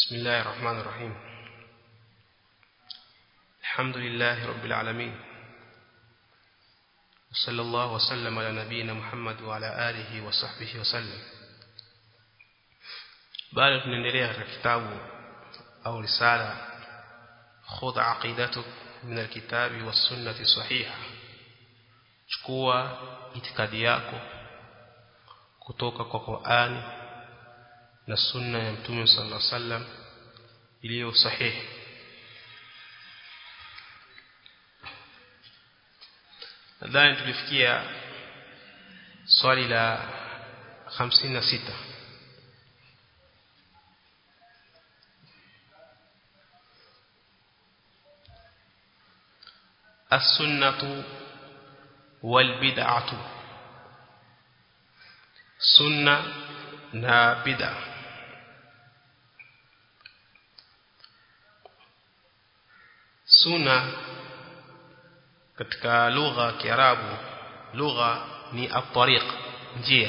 بسم الله الرحمن الرحيم الحمد لله رب العالمين وصلى الله وسلم على نبينا محمد وعلى آله وصحبه وسلم bado tunaendelea katika kitabu au risala khudh aqidatuk min alkitabi was-sunnati sahiha chukua itikadi yako kutoka kwa Qur'ani na sunna ya Mtume sallallahu alaihi wasallam iliyo sahihi nadhani tulifikia swali la 56 السنة والبدعة سنة na bid'a sunna katika lugha ya Kiarabu lugha ni at-tariq njia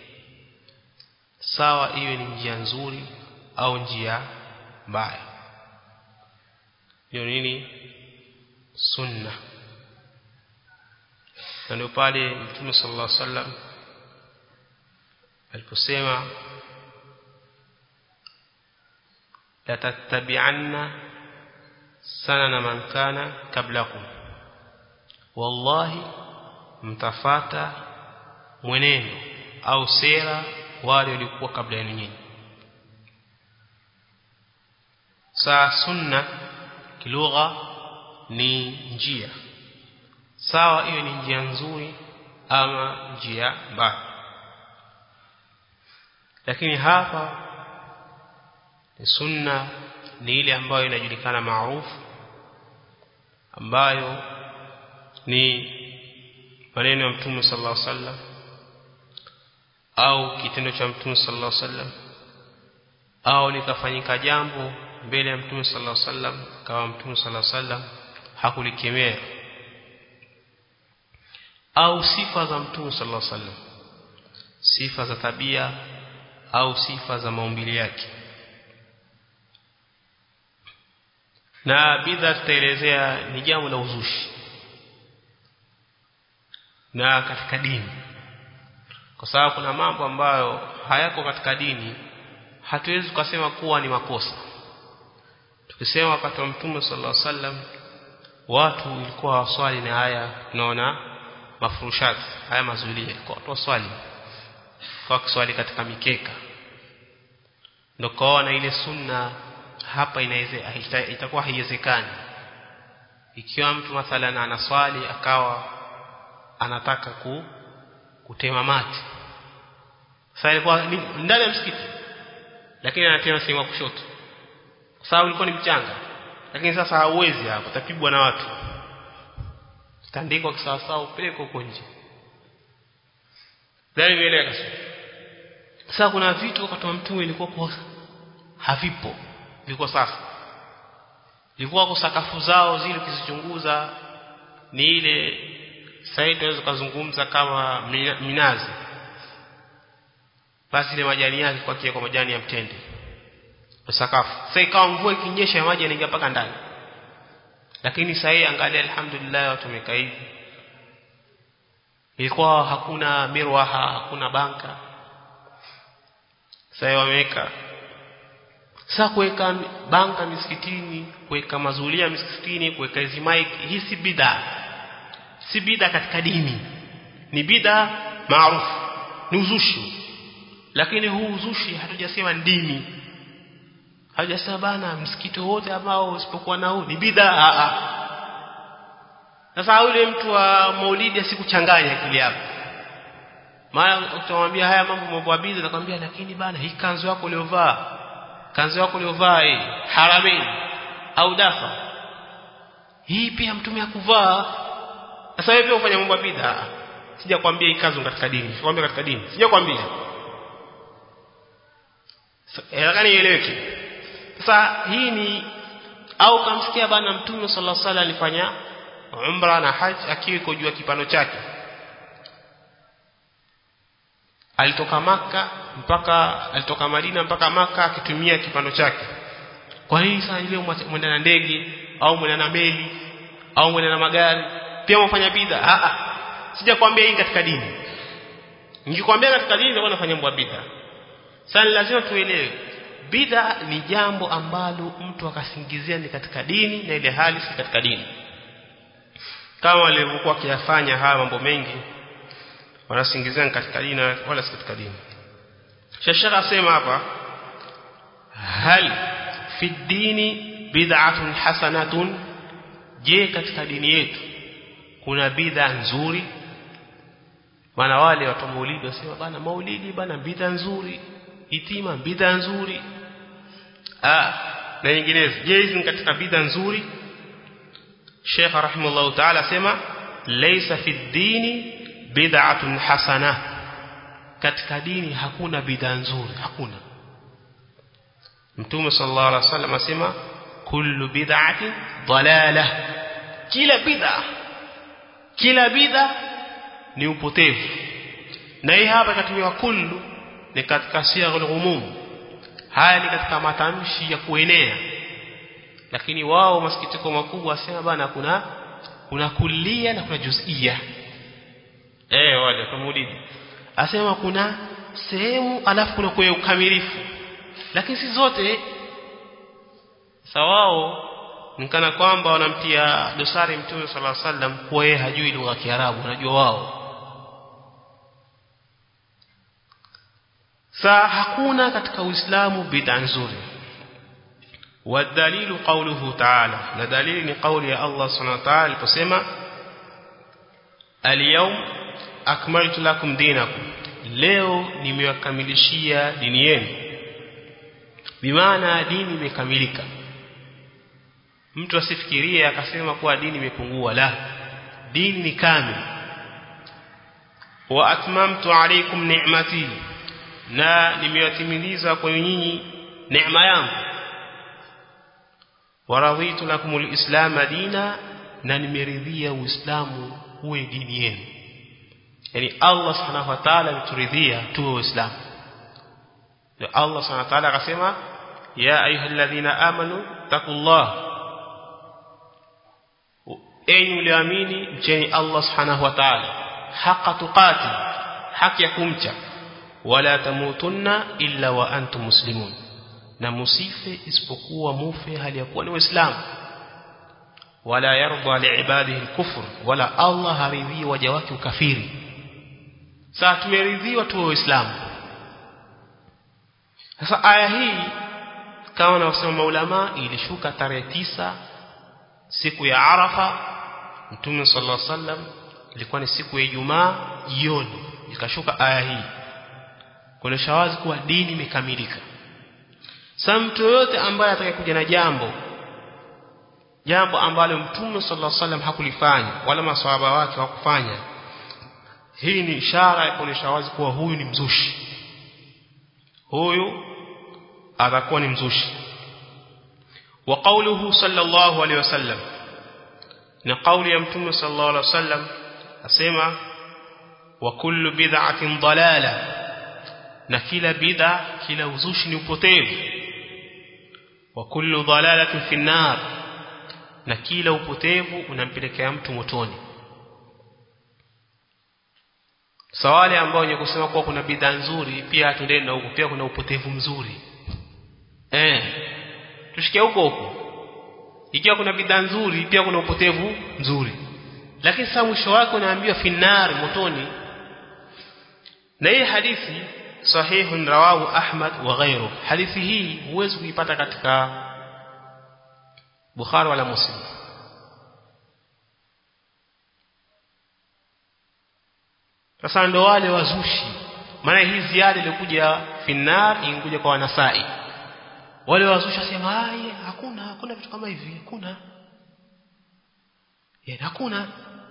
sawa iwe ni njia nzuri au njia mbaya hiyo nini sunna na ndio pale Mtume sallallahu alaihi wasallam aliposema la tattabi'anna sanana man kana kablakum wallahi mtafata mwenendo au sera wale walikuwa kabla yenu nyinyi saa sunna kilugha ni njia sawa hiyo ni njia nzuri ama njia mbaya lakini hapa ni sunna ni ile ambayo inajulikana maarufu ambayo ni maneno ya Mtume sallallahu alaihi wasallam au kitendo cha Mtume sallallahu alaihi wasallam au likafanyika jambo mbele ya Mtume sallallahu alaihi wasallam kama Mtume sallallahu alaihi wasallam hakulikemea au sifa za Mtume sallallahu alaihi wasallam sifa za tabia au sifa za maumbile yake na bidha tutaelezea ni jambo la uzushi na katika dini kwa sababu kuna mambo ambayo hayako katika dini hatuwezi kusema kuwa ni makosa tukisema wakati wa mtume sallallahu alaihi wasallam watu ilikuwa waswali na haya tunaona mafurushati haya mazulia kwa watu waswali kwa kuswali katika mikeka ndio kaona ile sunna hapa inaweza ita, itakuwa haiwezekani ikiwa mtu mathalan anaswali akawa anataka ku kutema mati sasa ilikuwa ndani ya msikiti lakini anatema sehemu kushoto kwa sababu ilikuwa ni mchanga lakini sasa hauwezi hapo utapigwa na watu tandikwa kisawasawa upeleke huko nje ndani imeeleka sasa kuna vitu wakati wa mtume ilikuwa kwa havipo vilikuwa sasa ilikuwa kwa sakafu zao zile ukizichunguza ni ile sasa tunaweza kuzungumza kama minazi basi ile majani yake kwa kia kwa majani ya mtende kwa sakafu sasa ikawa mvua ikinyesha maji yanaingia mpaka ndani lakini sasa hii angalia alhamdulillah watu wamekaa hivi ilikuwa hakuna mirwaha hakuna banka sasa wameweka sasa kuweka banka misikitini kuweka mazulia misikitini kuweka hizi mic hii si bid'a si bid'a katika dini ni bid'a maarufu ni uzushi lakini huu uzushi hatujasema dini hatujasema bana msikiti wote ambao usipokuwa na huu ni bid'a a a sasa yule mtu wa maulidi asikuchanganya akili yako maana utamwambia haya mambo mambo ya bid'a atakwambia lakini bana hii kanzu yako uliyovaa kanzu yako uliyovaa hii haramini au dafa hii pia mtume akuvaa sasa wewe pia ufanya mambo ya bid'a sijakwambia hii kanzu katika dini sikwambia katika dini sijakwambia lakini ieleweke sasa hii ni au kamsikia bana mtume sallallahu alaihi wasallam alifanya umra na haji akiwa kujua kipano chake alitoka maka mpaka alitoka Madina mpaka maka akitumia kipando chake kwa nini sasa leo mwenda na ndege au mwenda na meli au mwenda na magari pia mfanya bid'a a a sijakwambia hii katika dini nikikwambia katika dini ndio nafanya mambo ya bid'a sasa lazima tuelewe bid'a ni jambo ambalo mtu akasingizia ni katika dini na ile hali si katika dini kama walivyokuwa kiyafanya haya mambo mengi wanasingizia ni katika dini wala si katika dini shashaka asema hapa hal fi dini bid'atun hasanatun je katika dini yetu kuna bid'a nzuri maana wale watu maulidi wasema bana maulidi bana bid'a nzuri itima bid'a nzuri ah na nyinginezo je hizi ni katika bid'a nzuri Sheikh rahimahullah ta'ala sema laysa fi dini bid'atun hasana katika dini hakuna bid'a nzuri hakuna Mtume sallallahu alaihi wasallam asema kullu bid'atin dalalah kila bid'a kila bid'a ni upotevu na hii hapa ikatumiwa kullu ni katika siyaghul umum haya ni katika matamshi ya kuenea lakini wao masikitiko makubwa asema bana kuna kuna kulia na kuna juzia eh wale tumulidi asema kuna sehemu alafu kuna kwa ukamilifu lakini si zote sawao nikana kwamba wanamtia dosari mtume sallallahu alaihi wasallam kwa yeye hajui lugha ya Kiarabu unajua wao sa hakuna katika Uislamu bid'a nzuri والدليل قوله تعالى na dalili ni kauli ya Allah subhanahu wa ta'ala aliposema al-yawm akmaltu lakum dinakum leo nimewakamilishia dini yenu bimaana dini imekamilika mtu asifikirie akasema kuwa dini imepungua la dini ni kamili wa atmamtu alaykum ni'mati na nimewatimiliza kwa nyinyi neema yangu waraditu lakum alislam dina na nimeridhia uislamu uwe dini yenu yani Allah subhanahu wa ta'ala ameturidhia tuwe waislamu na Allah subhanahu wa ta'ala akasema ya ayyuhalladhina amanu taqullah enyi mlioamini mcheni Allah subhanahu wa ta'ala haqa tuqati haki ya kumcha wala tamutunna illa wa antum muslimun na musife isipokuwa mufe hali ya kuwa ni waislamu wala yarda liibadihi alkufr wala Allah haridhi waja wake ukafiri sasa tumeridhiwa tuwe waislamu sasa aya hii kama wanavyosema maulama ilishuka tarehe tisa siku ya Arafa Mtume sallallahu alaihi wasallam ilikuwa ni siku ya Ijumaa jioni ikashuka aya hii kuonesha wazi kuwa dini imekamilika sasa mtu yote ambaye atakayekuja na jambo jambo ambalo Mtume sallallahu alaihi wasallam hakulifanya wala maswahaba wake hawakufanya hii ni ishara ya kuonesha wazi kuwa huyu ni mzushi huyu atakuwa ni mzushi wa qawluhu sallallahu alaihi wasallam na kauli ya mtume sallallahu alaihi wasallam asema wa kullu bid'atin dalala na kila bid'a kila uzushi ni upotevu wa kullu dalalatin fi nar na kila upotevu unampelekea mtu motoni sawale ambao wenye kusema kuwa kuna bidhaa nzuri pia tuendeni na huko pia kuna upotevu mzuri eh tushikie huko huko ikiwa kuna bidhaa nzuri pia kuna upotevu mzuri lakini sasa mwisho wake unaambiwa finnar motoni na hii hadithi sahihun rawahu Ahmad wa ghairu hadithi hii huwezi kuipata katika Bukhari wala Muslim sasa ndo wale wazushi maana hii ziada ilikuja finnar ingekuja kwa wanasai wale wazushi wasema hai hakuna hakuna vitu kama hivi hakuna yani hakuna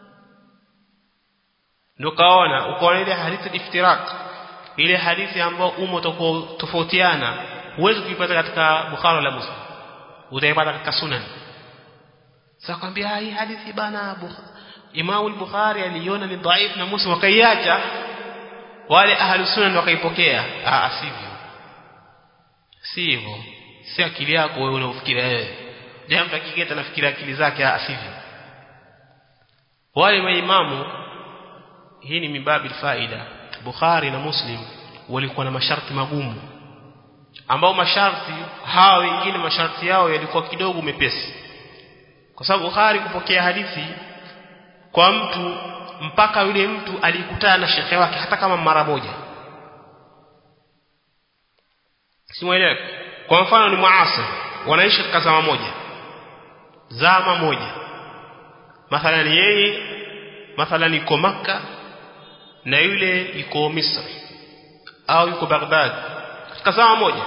ndio kaona ukaona ile hadithi iftirak ile hadithi ambayo umo tofautiana huwezi kuipata katika Bukhari wala Muslim utaipata katika Sunan sasa kwambia hii hadithi bana Imam al-Bukhari aliona ni dhaifu na Muslim wakaiacha wale ahlu sunan wakaipokea ah sivyo sivyo si akili yako wewe unaofikiria wewe je mtu akiketa nafikiria akili zake asivyo wale maimamu hii ni mibabil faida Bukhari na Muslim walikuwa na masharti magumu ambao masharti hawa wengine masharti yao yalikuwa kidogo mepesi kwa sababu Bukhari kupokea hadithi kwa mtu mpaka yule mtu alikutana na shekhe wake hata kama mara moja simuelewa kwa mfano ni muasir wanaishi katika zama moja zama moja mathalan yeye mathalan yuko maka na yule yuko Misri au yuko Baghdad katika zama moja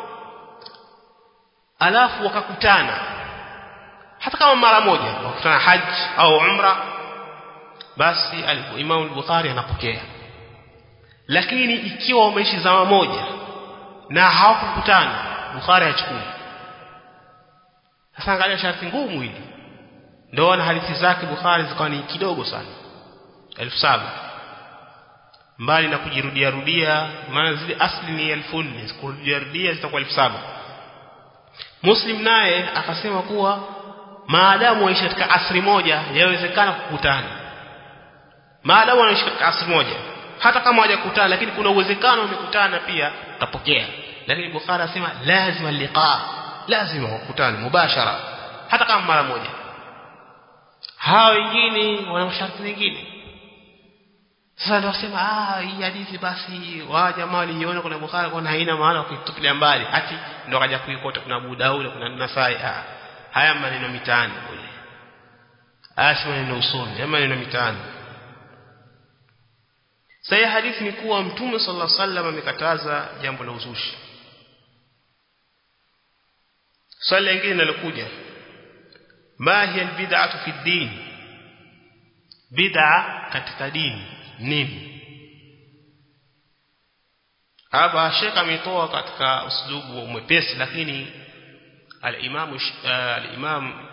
alafu wakakutana hata kama mara moja wakutana haji au umra basi Imam al-Bukhari anapokea lakini ikiwa wameishi zama moja na hawakukutana Bukhari hachukui sasa angalia sharti ngumu hili ndio na hadithi zake Bukhari zikawa ni kidogo sana elfu saba mbali na kujirudia rudia maana zile asli ni elfu nne kurudia rudia zitakuwa elfu saba Muslim naye akasema kuwa maadamu waishi katika asri moja yawezekana kukutana maadamu wanaishi katika asri moja hata kama hawajakutana lakini kuna uwezekano wamekutana pia utapokea lakini Bukhari anasema lazima liqa lazima wakutane mubashara hata kama mara moja hao wengine wana masharti mengine sasa ndio wasema ah hii hadithi basi wa jamaa waliona kuna Bukhari kwa haina maana kuitupilia mbali ati ndio kaja kuikota kuna Abu Daud kuna Nasai ah haya maneno mitaani kule haya si maneno usoni haya maneno mitaani sasa hadithi ni kuwa mtume sallallahu alaihi wasallam amekataza jambo la uzushi swali lingine linalokuja ma hiya albid'atu fi din bid'a katika dini nini hapa shekha ametoa katika uslubu mwepesi lakini al-imam al-imam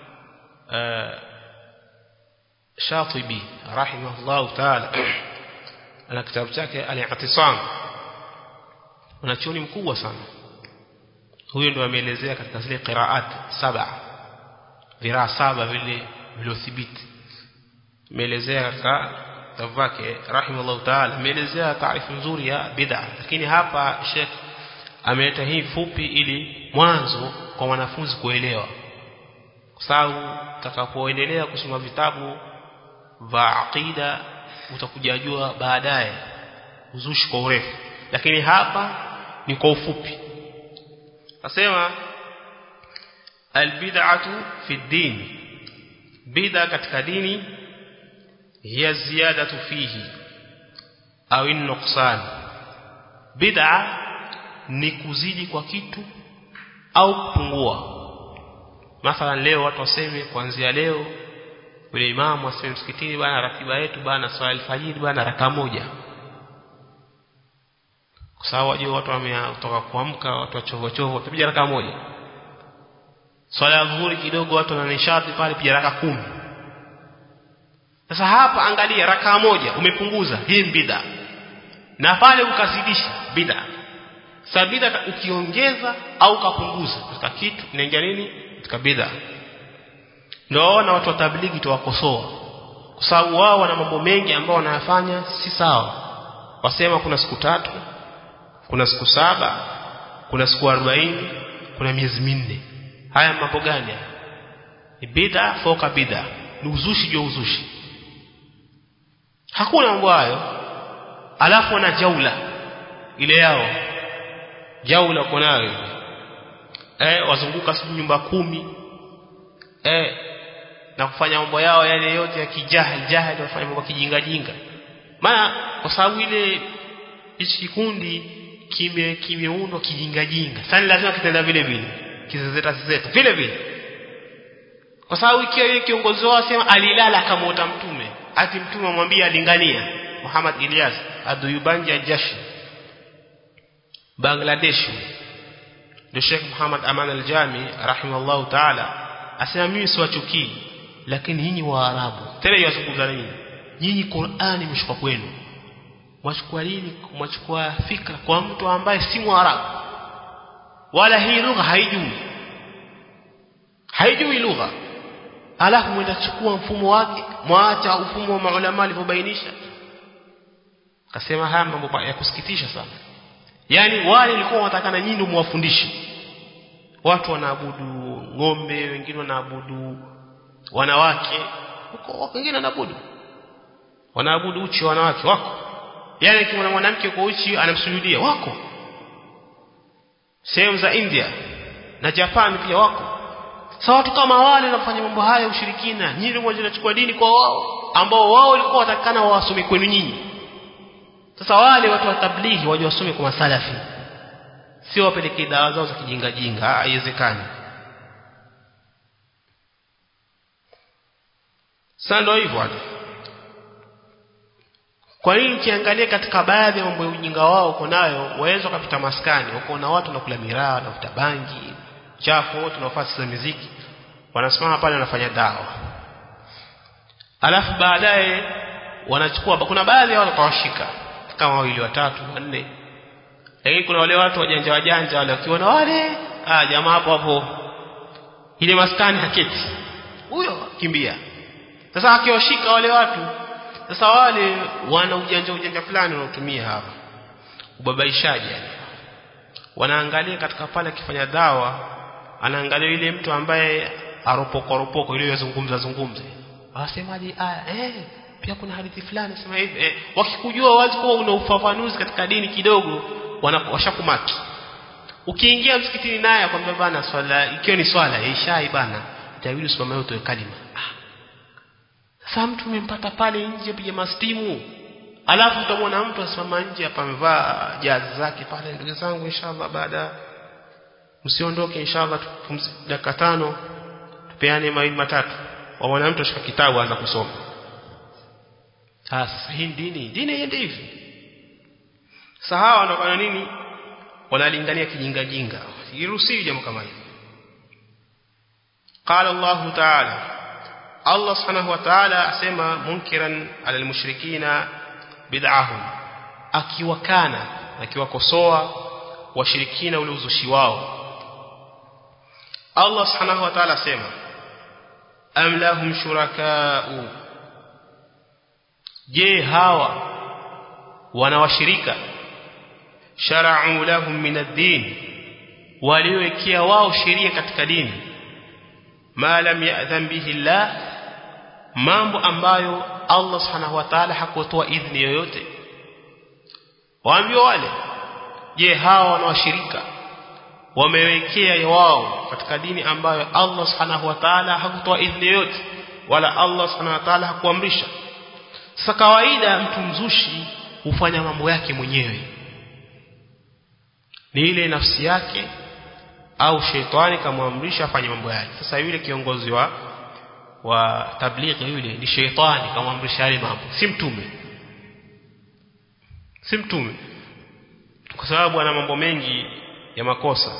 Shatibi rahimahullah ta'ala ana kitabu chake al-i'tisam unachoni mkubwa sana huyo ndo ameelezea katika zile qiraat saba viraa saba vile viliothibiti ameelezea katika kitabu chake rahimahullah ta'ala ameelezea taarifu nzuri ya bid'a lakini hapa Sheikh ameleta hii fupi ili mwanzo kwa wanafunzi kuelewa kwa sababu utakapoendelea kusoma vitabu vya aqida utakuja jua baadaye uzushi kwa urefu lakini hapa ni kwa ufupi nasema albid'atu fi din bid'a katika dini hiya ziyadatu fihi au nuqsan bid'a ni kuzidi kwa kitu au kupungua mathalan leo watu waseme kuanzia leo yule imamu aseme msikitini bana ratiba yetu bana swala alfajiri bana raka moja kwa sababu wajua watu wametoka kuamka watu wachovo chovo watapiga raka moja swala ya dhuhuri kidogo watu wana nishati pale piga raka kumi sasa hapa angalia raka moja umepunguza hii bid'a na pale ukazidisha bid'a sasa bid'a ukiongeza au ukapunguza katika kitu inaingia nini katika bid'a ndio na watu wa tablighi tuwakosoa kwa sababu wao wana mambo mengi ambao wanayafanya si sawa wasema kuna siku tatu kuna siku saba kuna siku arobaini kuna miezi minne haya mambo gani ni bid'a foka bid'a ni uzushi juu uzushi hakuna mambo hayo alafu wana jaula ile yao jaula kwa nayo eh wazunguka siku nyumba kumi eh na kufanya mambo yao yale yote ya kijahil jahil wafanya mambo kijinga jinga maana kwa sababu ile hichi kikundi kime kimeundwa kijinga jinga sasa lazima kitenda vile vile kizezeta zezeta vile vile kwa sababu ikiwa yeye kiongozi wao asema alilala akamwota mtume ati mtume amwambia alingania Muhammad Ilyas aduyubanja jashi Bangladesh ndio Sheikh Muhammad Aman al-Jami rahimahullah ta'ala asema mimi siwachukii lakini nyinyi waarabu tena yazungumza na nyinyi nyinyi Qur'ani imeshuka kwenu mwachukua nini mwachukua fikra kwa mtu ambaye si mwarabu wala hii lugha haijui haijui lugha alafu mwenda chukua mfumo wake mwaacha mfumo wa maulama alivyobainisha akasema haya mambo ya kusikitisha sana yani wale walikuwa watakana nyinyi ndio muwafundishe watu wanaabudu ng'ombe wengine wanaabudu wanawake huko wengine wanaabudu wanaabudu uchi wanawake wako yani kimwona mwanamke kwa uchi anamsujudia wako sehemu za India na Japan pia wako sasa watu kama wale wanafanya mambo haya ushirikina nyinyi mmoja mnachukua dini kwa wao ambao wao walikuwa watakana wawasome kwenu nyinyi sasa wale watu wa tablighi waje wasome kwa masalafi sio wapelekee dawa zao za kijinga jinga haiwezekani sasa ndio hivyo watu kwa nini ukiangalia katika baadhi ya mambo ya ujinga wao uko nayo waweza kupita maskani uko na watu nakula miraa wanavuta bangi chafu wote nafasi za muziki wanasimama pale wanafanya dawa alafu baadaye wanachukua kuna baadhi ya watu watawashika kama wawili watatu wanne lakini kuna wale watu wajanja wajanja wale wakiona wale ah jamaa hapo hapo ile maskani haketi huyo kimbia sasa akiwashika wale watu sasa wale wana ujanja ujanja fulani wanaotumia hapa ubabaishaji yani wanaangalia katika pale akifanya dawa anaangalia yule mtu ambaye aropoko ropoko ile yazungumza zungumze wasemaje aya eh pia kuna hadithi fulani sema hivi eh, wakikujua wazi kuwa una ufafanuzi katika dini kidogo washakumaki ukiingia msikitini naye akwambia bana swala ikiwa ni swala ishai bana itabidi usimame utoe kalima ah. sasa mtu umempata pale nje piga mastimu alafu utamwona mtu asimama nje hapa amevaa jazi zake pale ndugu zangu inshallah baada msiondoke inshallah dakika tano tupeane mawili matatu waona mtu ashika kitabu aanza kusoma sasa hii dini dini iende hivi sahawa wanafanya nini wanalingania kijinga jinga iruhusiwi jambo kama hili قال الله تعالى الله سبحانه وتعالى asema munkiran ala almushrikina bid'ahum akiwakana akiwakosoa washirikina ule uzushi wao Allah subhanahu wa ta'ala asema am lahum shuraka'u je hawa wanawashirika shara'u lahum min ad-din waliowekea wao sheria katika dini ma lam ya'dhan bihi Allah mambo ambayo Allah subhanahu wa ta'ala hakutoa idhini yoyote waambie wale je hawa wanawashirika wamewekea wao katika dini ambayo Allah subhanahu wa ta'ala hakutoa idhini yoyote wala Allah subhanahu wa ta'ala hakuamrisha sasa kawaida mtu mzushi hufanya mambo yake mwenyewe ni ile nafsi yake au shetani kamwamrisha afanye mambo yake sasa yule kiongozi wa wa tablighi yule ni shetani kamwamrisha yale mambo si mtume si mtume kwa sababu ana mambo mengi ya makosa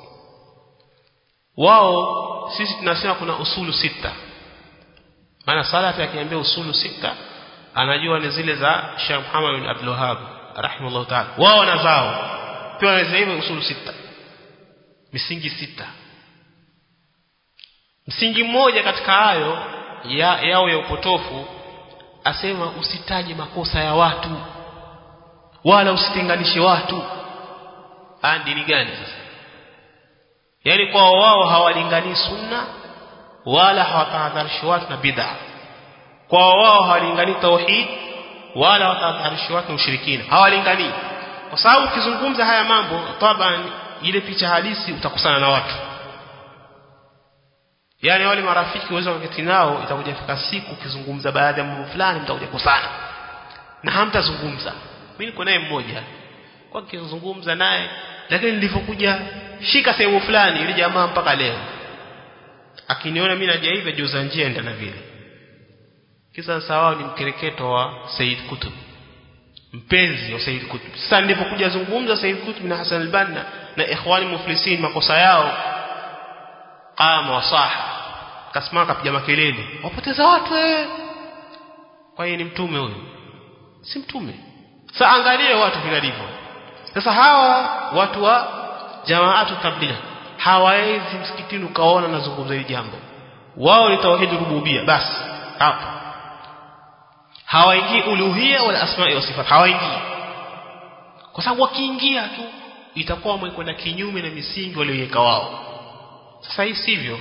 wao sisi tunasema kuna usulu sita maana salafi akiambia usulu sita anajua ni zile za Sheikh Muhammad bin Abdul Wahhab rahimahullah ta'ala wao wanazao pia wanaweza hivyo usulu sita misingi sita msingi mmoja katika hayo ya, yao ya upotofu asema usitaje makosa ya watu wala usitenganishe watu ah dini gani sasa yani kwa wao hawalingani sunna wala hawatahadharishi watu na bid'a kwa wao hawalingani tauhid wala hawatahadharishi watu na ushirikina hawalingani kwa sababu ukizungumza haya mambo taban ile picha halisi utakusana na watu yani wale marafiki uweza kuketi nao itakuja fika siku ukizungumza baadhi ya mambo fulani mtakuja kusana na hamtazungumza mimi niko naye mmoja kwa kizungumza naye lakini nilipokuja shika sehemu fulani ile jamaa mpaka leo akiniona mimi naja hivi juza njia enda na vile kisa sawa ni mkereketo wa Said Kutub mpenzi wa Said Kutub sasa nilipokuja zungumza Said Kutub na Hassan al-Banna na ikhwani muflisin makosa yao qama wasaha kasimama kapiga makelele wapoteza watu eh kwa hiyo ni mtume huyo si mtume sasa angalie watu vilivyo sasa hawa watu wa jamaatu tabligh hawawezi msikitini ukaona nazungumza hili jambo wao ni tauhid rububia basi hapo hawaingii uluhia wala asma'i wa sifat hawaingii kwa sababu wakiingia tu itakuwa wamekwenda kinyume na misingi walioiweka wao sasa hii sivyo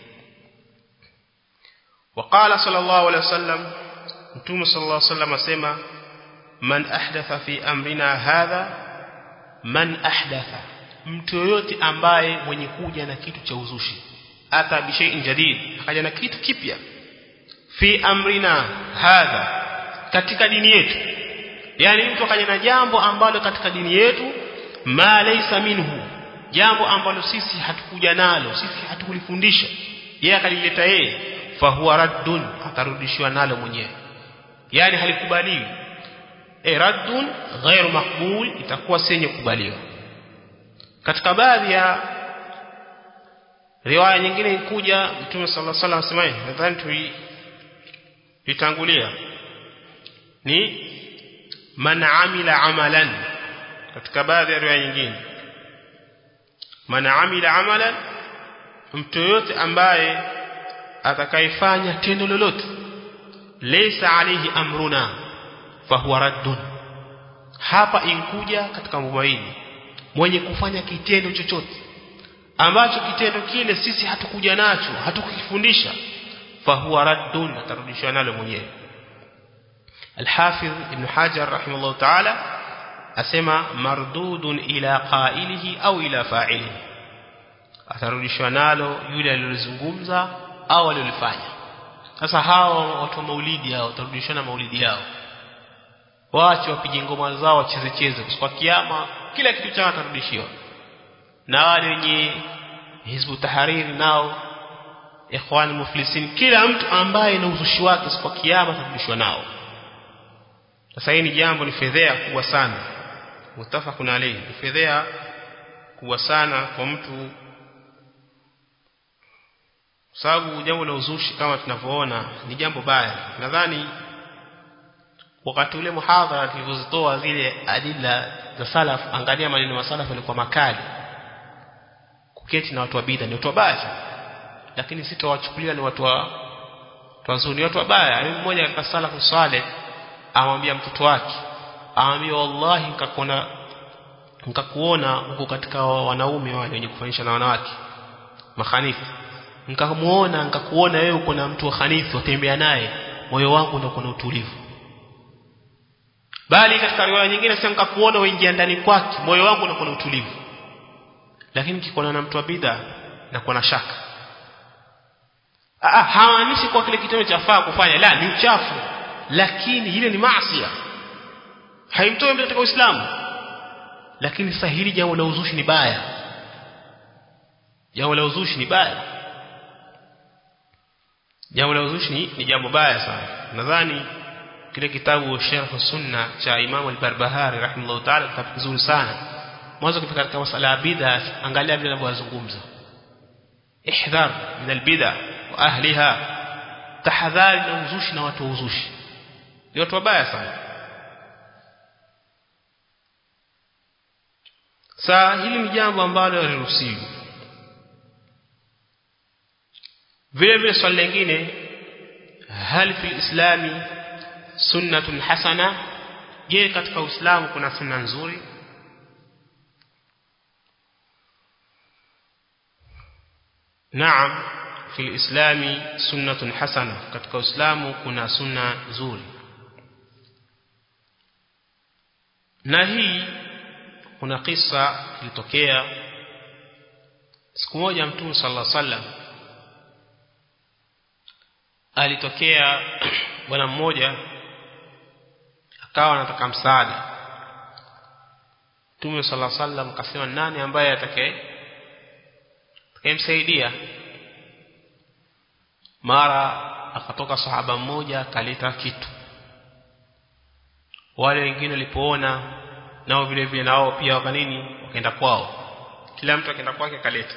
وقال صلى الله عليه وسلم متوم صلى الله عليه وسلم اسمع من احدث في امرنا هذا من احدث mtu yoyote ambaye mwenye kuja na kitu cha uzushi ata bishai'in jadid akaja na kitu kipya fi amrina hadha katika dini yetu yani mtu akaja na jambo ambalo katika dini yetu ma laysa minhu jambo ambalo sisi hatukuja nalo sisi hatukulifundisha yeye akalileta yeye fahuwa raddun atarudishiwa nalo mwenyewe yani halikubaliwi e raddun ghairu makbul itakuwa senye kubaliwa katika baadhi ya riwaya nyingine ikuja mtume sallallahu alaihi wasallam asemaye nadhani tuitangulia ni man amila amalan katika baadhi ya riwaya nyingine man amila amalan mtu yote ambaye atakayefanya tendo lolote laysa alayhi amruna fahuwa raddun hapa inkuja katika mwaini mwenye kufanya kitendo chochote ambacho kitendo kile sisi hatukuja nacho hatukufundisha fahuwa raddun atarudishwa nalo mwenyewe الحافظ ابن حجر رحمه الله تعالى asema mardudun ila qailihi au ila fa'ilihi atarudishwa nalo yule aliyozungumza au aliyofanya sasa hao watu wa maulidi hao watarudishana maulidi yao waache wapige ngoma zao wacheze cheze kwa kiyama kila kitu chao atarudishiwa na wale wenye hizbu tahariri nao ikhwan muflisin kila mtu ambaye na uzushi wake kwa kiyama atarudishwa nao sasa hii ni jambo ni fedhea kubwa sana mutafakun alayhi ni fedhea kubwa sana kwa mtu sababu jambo la uzushi kama tunavyoona ni jambo baya nadhani wakati ule muhadhara tulizozitoa zile adila za salaf angalia maneno ya salaf yalikuwa makali kuketi na watu wa bid'a ni watu wabaya lakini sitawachukulia ni watu wa wazuri watu wabaya ni mmoja katika salafu saleh amwambia mtoto wake amwambia wallahi nikakuona nikakuona huko katika wanaume wale wenye kufanyisha na wanawake makhanifu nikamuona nikakuona wewe uko na mtu wa khanifu utembea naye moyo wangu ndio kuna utulivu bali katika riwaya nyingine sasa nikakuona uingia ndani kwake moyo wangu ndio kuna utulivu lakini kikona na mtu wa bid'a na kuna shaka ah hawaanishi kwa kile kitendo cha faa kufanya la ni uchafu lakini ile ni maasi haimtoi mtu katika Uislamu lakini sasa hili jambo la uzushi ni baya jambo la uzushi ni baya jambo la uzushi ni, ni jambo baya sana nadhani kile kitabu Sharh Sunna cha Imam al-Barbahari rahimahullah ta'ala kitabu kizuri sana mwanzo kifika katika masala ya bid'a angalia vile anavyozungumza ihdhar min al-bid'a wa ahliha tahadhari na uzushi na watu wa uzushi ni watu wabaya sana saa hili ni jambo ambalo haliruhusiwi vile vile swali lingine hal fil islami sunnatun hasana je katika uislamu kuna sunna nzuri naam fil islami sunnatun hasana katika uislamu kuna sunna nzuri na hii kuna kisa ilitokea siku moja mtume sallallahu alaihi wasallam alitokea bwana mmoja akawa anataka msaada Mtume sallallahu alaihi wasallam akasema nani ambaye atakaye atakayemsaidia mara akatoka sahaba mmoja akaleta kitu wale wengine walipoona nao vile vile nao pia wakanini wakaenda kwao kila mtu akaenda kwake akaleta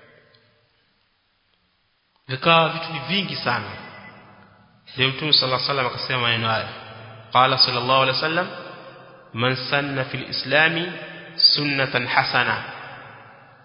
vikawa vitu ni vingi sana ndio mtume sallallahu alaihi wasallam akasema maneno haya qala sallallahu alaihi wasallam man sanna fil islami sunnatan hasana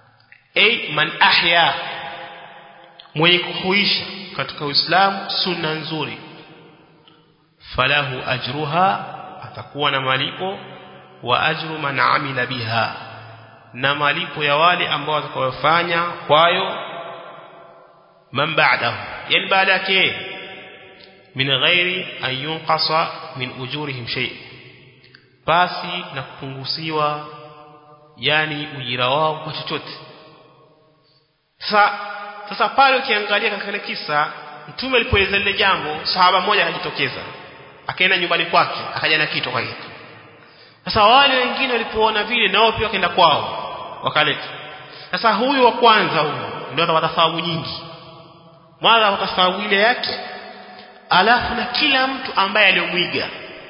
ay man ahya mwenye kuhuisha katika Uislamu sunna nzuri falahu ajruha atakuwa na malipo wa ajru man amila biha na malipo ya wale ambao watakayofanya kwayo man ba'dahu yani baada yake min ghairi an yunqasa min ujurihim shay basi na kupunguziwa yani ujira wao kwa chochote sasa sasa pale ukiangalia katika kisa mtume alipoeleza lile jambo sahaba mmoja akajitokeza akaenda nyumbani kwake akaja na kitu kwa hiyo sasa wale wengine walipoona vile nao pia wakaenda kwao wakaleta sasa huyu wa kwanza huyu ndio atapata thawabu nyingi mwanzo atapata thawabu ile yake alafu na kila mtu ambaye aliyomwiga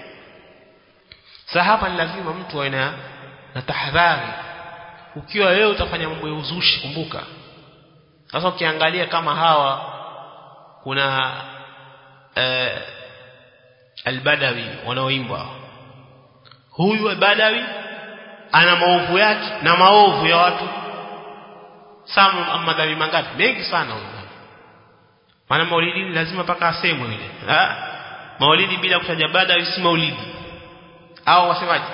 sasa hapa ni lazima mtu awe na na tahadhari ukiwa wewe utafanya mambo ya uzushi kumbuka sasa ukiangalia kama hawa kuna eh, albadawi wanaoimba huyu albadawi ana maovu yake na maovu ya watu sama madhambi mangapi mengi sana huyu maana maulidi lazima paka asemwe ile maulidi bila kutaja badawi si maulidi au wasemaje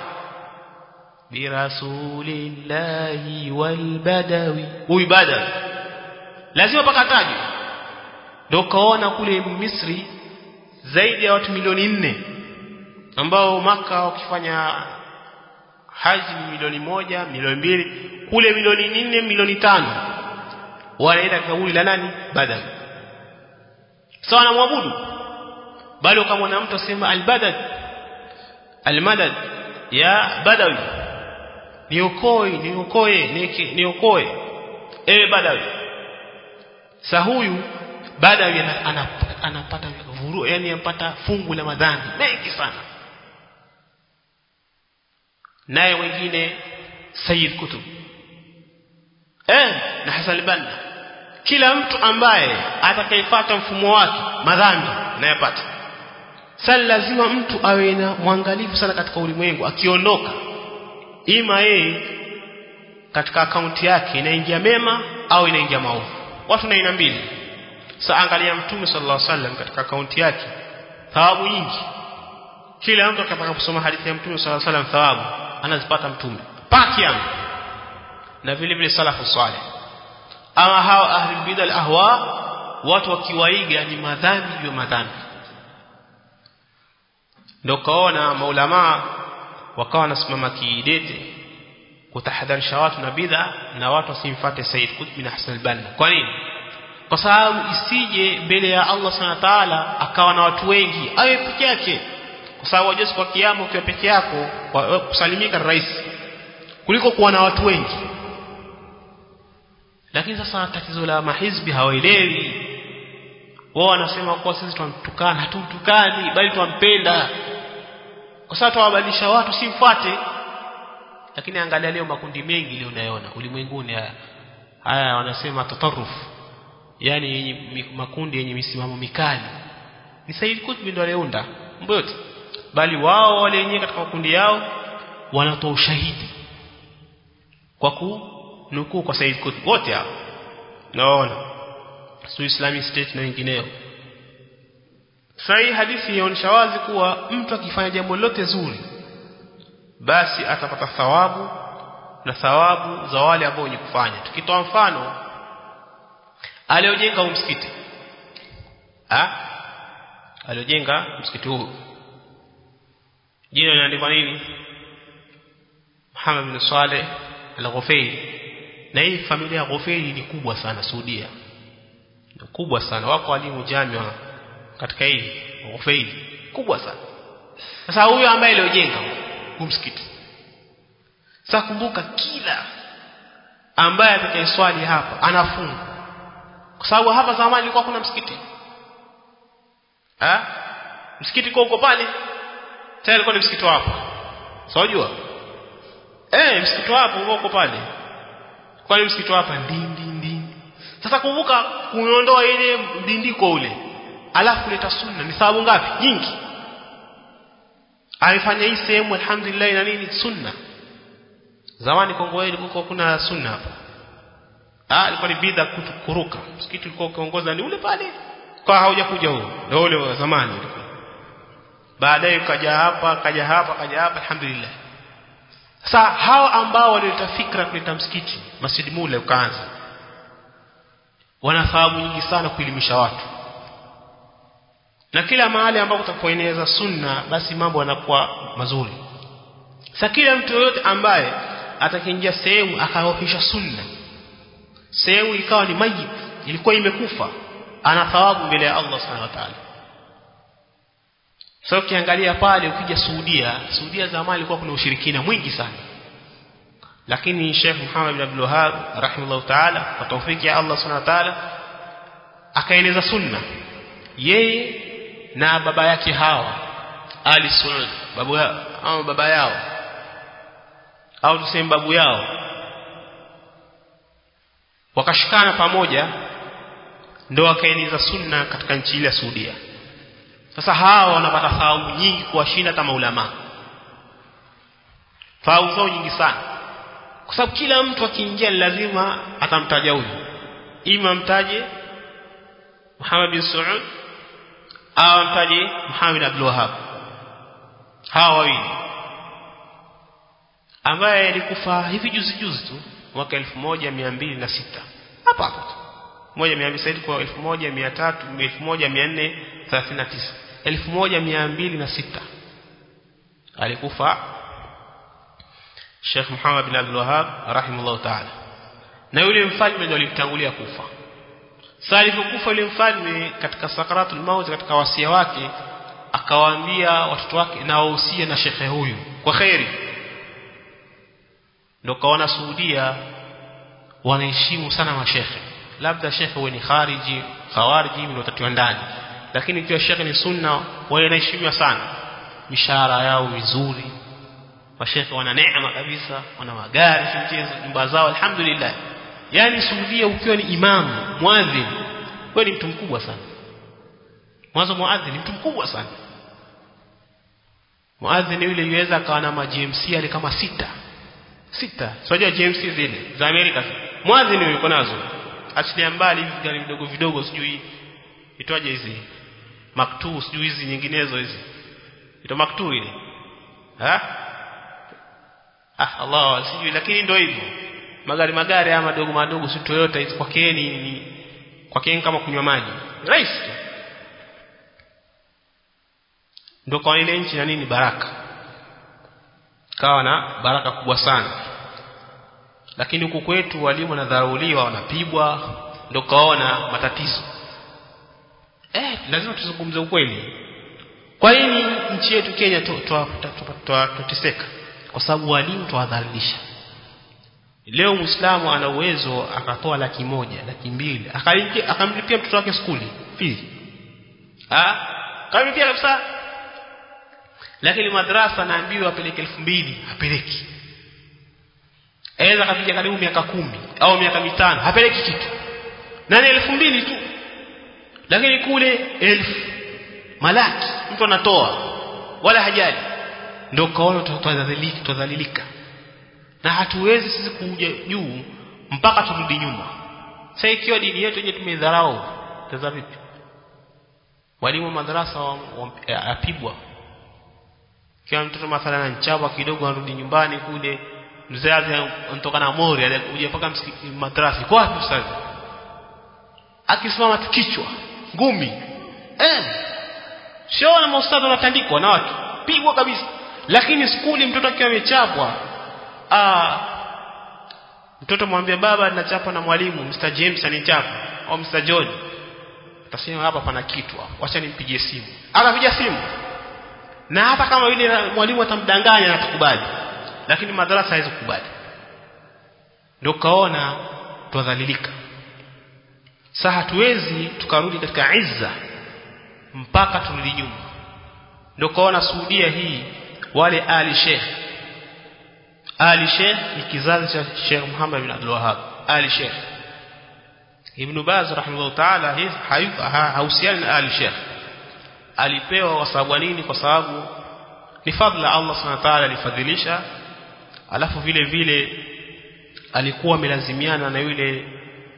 birasulillahi walbadawi huyu badawi lazima paka tajwe ndio kaona kule Misri zaidi ya watu milioni nne ambao maka wakifanya haji ni milioni moja milioni mbili kule milioni nne milioni tano wanaenda kauli la nani badal sawa na mwabudu bali ukamwona mtu asema albadad almadad ya badawi niokoe niokoe niokoe ewe badawi sa huyu badawi anapata anapata vuru yani anapata fungu la madhambi mengi sana naye wengine Sayyid Kutub eh na Hassan Banna kila mtu ambaye atakayefuata mfumo wake madhambi nayapata sasa lazima mtu awe na mwangalifu sana katika ulimwengu akiondoka ima yeye katika akaunti yake inaingia mema au inaingia maovu watu na aina mbili sasa angalia mtume sallallahu alaihi wasallam katika akaunti yake thawabu nyingi kila mtu akitaka kusoma hadithi ya mtume sallallahu alaihi wasallam thawabu anazipata mtume paki yangu na vile vile salafu saleh ama hao ahli bidal ahwa watu wakiwaiga ni madhambi juu ya madhambi ndio kaona maulama wakawa wanasimama kidete kutahadharisha watu na bid'a na watu wasimfuate Said Qutb bin Hassan al-Banna kwa nini kwa sababu isije mbele ya Allah Subhanahu wa ta'ala akawa na watu wengi awe peke yake kwa sababu wajua kwa kiyama ukiwa peke yako kusalimika rahisi kuliko kuwa na watu wengi lakini sasa tatizo la mahizbi hawaelewi wao wanasema kuwa sisi tunamtukana hatumtukani bali tunampenda kwa sababu tuwabadilisha watu simfuate lakini angalia leo makundi mengi leo unayoona ulimwenguni haya haya wanasema tatarruf yani makundi yenye misimamo mikali ni Said Qutb ndio aliunda mambo yote bali wao wale wenyewe katika makundi yao wanatoa ushahidi kwa kunukuu kwa Said Qutb wote hao naona su Islamic State na wengineo sahi hadithi inaonyesha wazi kuwa mtu akifanya jambo lolote zuri basi atapata thawabu na thawabu za wale ambao wenye kufanya tukitoa mfano aliojenga msikiti ah aliojenga msikiti huu jina linaandikwa nini Muhammad bin Saleh al-Ghufaili na hii familia ya Ghufaili ni kubwa sana Saudia ni kubwa sana wako walimu jamia katika hii Ghufaili kubwa sana sasa huyo ambaye aliojenga huu msikiti sasa kumbuka kila ambaye atakayeswali hapa anafunga kwa sababu hapa zamani ilikuwa kuna msikiti ah msikiti kwa uko pale tayari ilikuwa ni msikiti wapo unajua eh msikiti wapo uko uko pale kwani msikiti hapa ndindi ndindi sasa kumbuka kuondoa ile mdindiko ule alafu kuleta sunna ni sababu ngapi nyingi alifanya hii sehemu alhamdulillah na nini sunna zamani Kongo ilikuwa kuna sunna hapa ah ilikuwa ni bidha kuruka msikiti ulikuwa ukiongoza ni ule pale kwa haujakuja huo ndio ule wa zamani ulikuwa baadaye kaja hapa kaja hapa kaja hapa alhamdulillah sasa hao ambao walileta fikra kuleta msikiti Masjid Mule ukaanza wanafahamu nyingi sana kuelimisha watu na kila mahali ambapo utapoeneza sunna basi mambo yanakuwa mazuri sasa kila mtu yoyote ambaye atakiingia sehemu akaofisha sunna sehemu ikawa ni mayit ilikuwa imekufa ana thawabu mbele ya Allah subhanahu wa ta'ala sasa so, ukiangalia pale ukija Saudia Saudia zamani ilikuwa kuna ushirikina mwingi sana lakini Sheikh Muhammad bin Abdul Wahhab rahimahullah ta'ala kwa tawfiki ya Allah subhanahu wa ta'ala akaeneza sunna yeye na baba yake hawa Ali Saud babu yao au baba yao au tuseme babu yao wakashikana pamoja ndio wakaeneza sunna katika nchi ile ya Saudia sasa hawa wanapata thawabu nyingi kuwashinda hata maulama thawabu zao nyingi sana kwa sababu kila mtu akiingia lazima atamtaja huyu ima mtaje Muhammad bin Saud au mtaje Muhammad bin Abdul Wahhab hawa wawili ambaye alikufa hivi juzi juzi tu mwaka 1206 hapa hapa moja mia mbili kwa elfu moja mia tatu elfu moja mia nne thelathini na tisa elfu moja mia mbili na sita alikufa Sheikh Muhammad bin Abdul Wahhab rahimahullah ta'ala na yule mfalme ndio alimtangulia kufa sasa alipokufa yule mfalme katika sakaratul maut katika wasia wake akawaambia watoto wake na wahusie na shekhe huyu kwa khairi ndio kaona Saudia wanaheshimu sana mashekhe labda shekhe huwe ni khariji khawariji ndio watatiwa ndani lakini ikiwa shekhe ni sunna wanaheshimiwa sana mishahara yao mizuri mashekhe wana neema kabisa wana magari si mchezo nyumba zao alhamdulillah yani Saudia ukiwa ni imamu muadhin wewe ni mtu mkubwa sana mwanzo muadhin ni mtu mkubwa sana muadhin yule yuweza akawa na ma GMC ali kama sita sita sio GMC zile za Amerika muadhin yuko nazo achilia mbali hivi gari vidogo vidogo sijui itwaje hizi maktu sijui hizi nyinginezo hizi ito maktu ile ha ah Allah sijui lakini ndio hivyo magari magari haya madogo madogo si Toyota hizi kwa keni ni kwa keni kama kunywa maji rahisi tu ndio kwa ile nchi na nini baraka kawa na baraka kubwa sana lakini huku kwetu walimu wanadharauliwa wanapigwa ndio kaona matatizo eh lazima tuzungumze ukweli kwa nini nchi yetu Kenya tuteseka kwa sababu walimu tuwadhalilisha leo muislamu ana uwezo akatoa laki moja laki mbili akamlipia mtoto wake skuli fees ah kamlipia kabisa lakini madrasa naambiwa apeleke elfu mbili apeleki aweza kapiga karibu miaka kumi au miaka mitano hapeleki kitu nani elfu mbili tu lakini kule elfu malaki mtu anatoa wala hajali ndio kaona tutadhalilika tutadhalilika na hatuwezi sisi kuja juu mpaka turudi nyuma sasa ikiwa dini yetu yenyewe tumedharau taza vipi walimu madarasa apigwa kila mtoto mathalan anachapa kidogo anarudi nyumbani kule mzazi anatoka na mori alikuja mpaka msikiti madrasa kwa wapi sasa akisimama tukichwa ngumi eh sio na maustadhi wanatandikwa na watu pigwa kabisa lakini skuli mtoto akiwa amechapwa ah mtoto mwambie baba ninachapa na mwalimu Mr James anichapa au Mr John utasema hapa pana kitu acha nimpigie simu akapiga simu na hata kama yule mwalimu atamdanganya na atakubali lakini madarasa haiwezi kukubali ndio kaona twadhalilika sasa hatuwezi tukarudi katika izza mpaka turudi nyuma ndio kaona Saudia hii wale ali Sheikh ali Sheikh ni kizazi cha Sheikh Muhammad bin Abdul Wahhab ali Sheikh Ibn Baz rahimahullah ta'ala hayuka hausiani na ali Sheikh alipewa kwa sababu nini kwa sababu ni fadhila Allah subhanahu wa ta'ala alifadhilisha alafu vile vile alikuwa amelazimiana na yule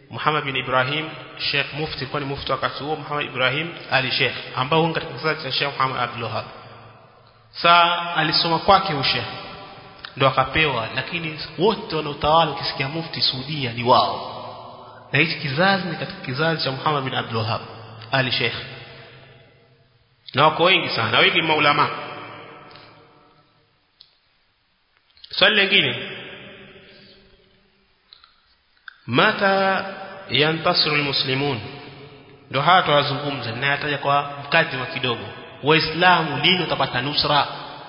Muhammad bin Ibrahim Sheikh Mufti kwa ni mufti wakati huo Muhammad Ibrahim Ali Sheikh ambao huko katika kizazi cha Sheikh Muhammad Abdul Wahhab saa alisoma kwake ushe ndo akapewa lakini wote wanaotawala ukisikia mufti Saudia ni wao na hichi kizazi ni katika kizazi cha Muhammad bin Abdul Wahhab Ali Sheikh na wako wengi sana wengi maulama swali lingine mata yantasiru almuslimun ndo haya tuwazungumza ninayataja kwa mkadima kidogo waislamu lini watapata nusra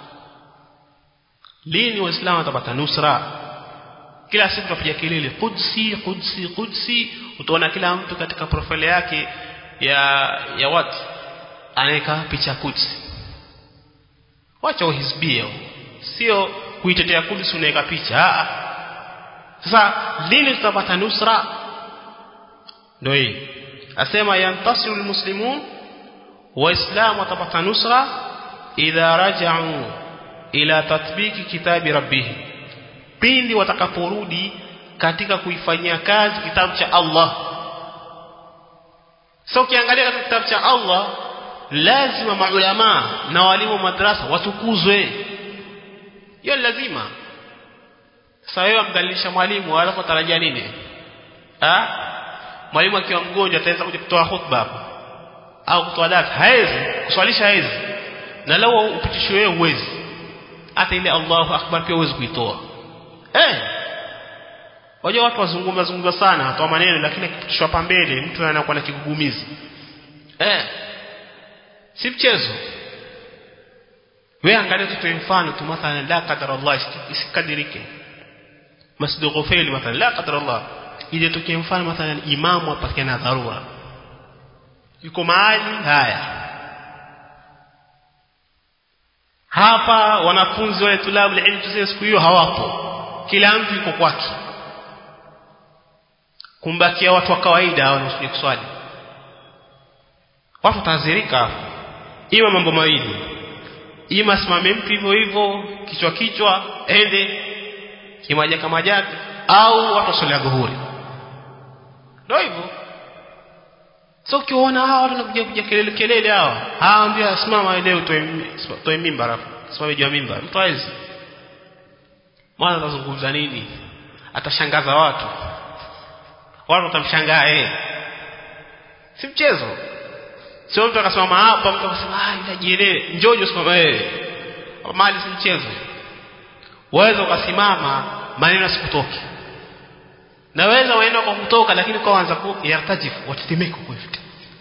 lini waislamu watapata nusra kila siku tunapiga kelele qudsi qudsi qudsi utaona kila mtu katika profile yake ya ya watu anaweka picha kudsi wacha uhizbia sio kuitetea kudsi unaweka picha sasa lini tutapata nusra ndio hii asema yantasiru almuslimun waislamu watapata nusra idha raja'u ila tatbiki kitabi rabbih pindi watakaporudi katika kuifanyia kazi kitabu cha Allah sasa ukiangalia katika kitabu cha Allah lazima maulama na walimu madrasa watukuzwe hiyo lazima sasa wewe amdalilisha mwalimu alafu tarajia nini ah mwalimu akiwa mgonjwa ataweza kuja kutoa khutba au kutoa darasa haezi kuswalisha haezi na lao upitishwe wewe uwezi hata ile Allahu akbar pia uwezi kuitoa eh wajua watu wazungumza zungumza sana watoa maneno lakini akipitishwa hapa mbele mtu anakuwa na kigugumizi eh si mchezo wewe angalia tu mfano tu mathalan la qadar Allah isikadirike masjid Ghufail mathalan la qadar Allah ile tukie mfano mathalan imamu apatikana dharura yuko mahali haya hapa wanafunzi wale tulabu ilmu tuseme siku hiyo hawapo kila mtu yuko kwake kumbakia watu wa kawaida wanaokuja kuswali watu tazirika ima mambo mawili ima simame mtu hivyo hivyo kichwa kichwa ende kimajaka majaka au watu waswali dhuhuri ndio hivyo so ukiona hawa watu wanakuja kuja kelele kelele hawa hawa ndio simama leo toe mimba rafu simame juu ya mimba mtu hawezi mwana atazungumza nini atashangaza watu watu watamshangaa eh si mchezo sio mtu akasimama hapa mtu akasema ah inajielewe njojo simama wewe mali si mchezo waweza ukasimama maneno sikutoki naweza waenda kwa kutoka lakini kwa anza ku yartajif watetemeka kwa hivyo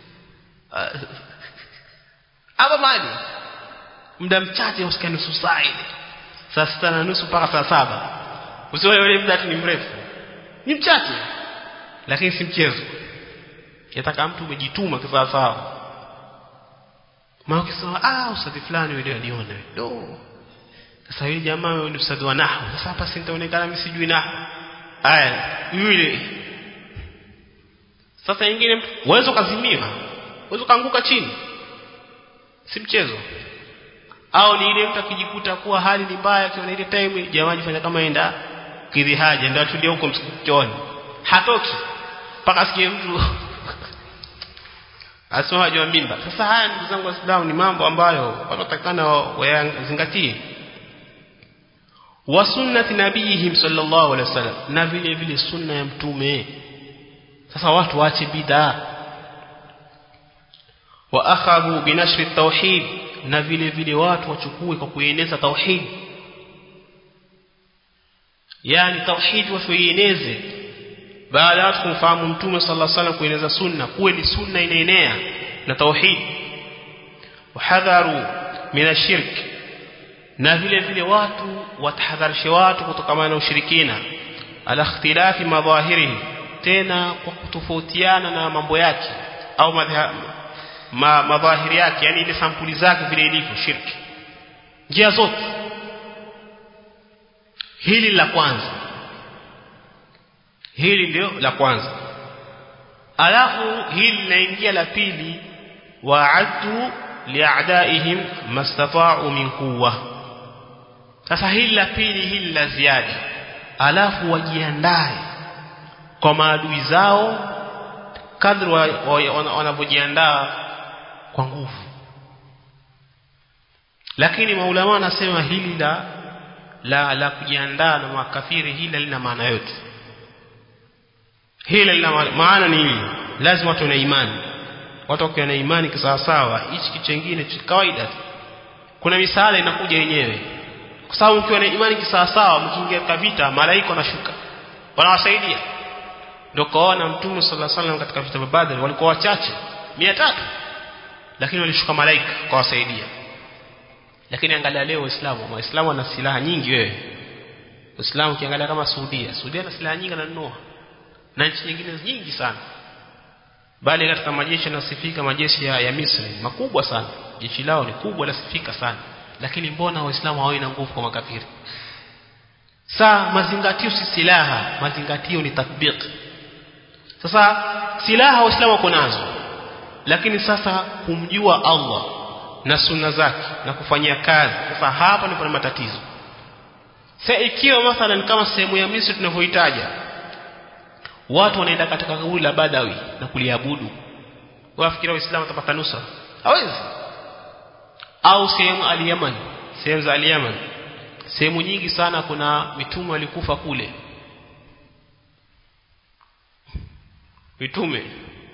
hapa mali muda mchache usikie nusu saa ile saa sita na nusu mpaka saa saba usiwe yule muda ni mrefu ni mchache lakini si mchezo yataka mtu umejituma kisawa sawa maana ukisema ah ustadhi fulani yule aliona do sasa yule jamaa yule ustadhi wa nahwu sasa hapa sintaonekana mimi sijui nahwu aya yule sasa nyingine uwezo kazimia uwezo kaanguka chini si mchezo au ni ile mtu akijikuta kuwa hali ni mbaya akiona ile time jamaa jifanya kama enda kidhi haja ndio atulie huko msikitoni hatoki mpaka asikie mtu asema jua mimba sasa haya ndugu zangu waislamu ni mambo ambayo wanatakana wayazingatie wa sunnati nabiyihim sallallahu alaihi wasallam na vile vile sunna ya mtume sasa watu waache bid'a wa akhadhu binashri tauhid na vile vile watu wachukue kwa kueneza tauhid yani tauhid wasieneze baada ya kumfahamu mtume sallallahu alaihi wasallam kueneza sunna kuwe ni sunna inaenea na tauhid wahadharu minashirk na vile vile watu watahadharishe watu kutokana na ushirikina ala ikhtilafi madhahirihi tena kwa kutofautiana na mambo yake au ma, madhahiri yake yani ile sampuli zake vile ilivyo shirki njia zote hili la kwanza hili ndio la kwanza alafu hili linaingia la pili wa'addu li'a'daihim mastata'u min quwwa sasa hili la pili hili la ziada alafu wajiandae kwa maadui zao kadri wanavyojiandaa kwa nguvu lakini maulama wanasema hili la la la kujiandaa na makafiri hili lina maana yote hili lina maana ni hili lazima watu na imani watu wakiwa na imani kisawasawa hichi kitu kingine cha kawaida kuna misaada inakuja yenyewe kwa sababu mkiwa na imani kisawasawa mkiingia katika vita malaika wanashuka wanawasaidia ndio kaona mtume sallallahu alaihi wasallam katika vita vya Badr walikuwa wachache 300 lakini walishuka malaika kwa wasaidia lakini angalia leo waislamu waislamu wana silaha nyingi wewe waislamu ukiangalia kama Saudia Saudia na silaha nyingi ananunua na nchi nyingine nyingi sana bali katika majeshi yanasifika majeshi ya, ya Misri makubwa sana jeshi lao ni kubwa lasifika sana lakini mbona waislamu hawaina nguvu kwa makafiri saa mazingatio si silaha mazingatio ni tatbiq sasa silaha waislamu wako nazo lakini sasa kumjua Allah na sunna zake na kufanyia kazi sasa hapa ndipo na matatizo sasa ikiwa mathalan kama sehemu ya Misri tunavyohitaja watu wanaenda katika kaburi la Badawi na kuliabudu wafikira waislamu watapata nusra hawezi au sehemu al-Yaman sehemu za al-Yaman sehemu nyingi sana kuna mitume walikufa kule mitume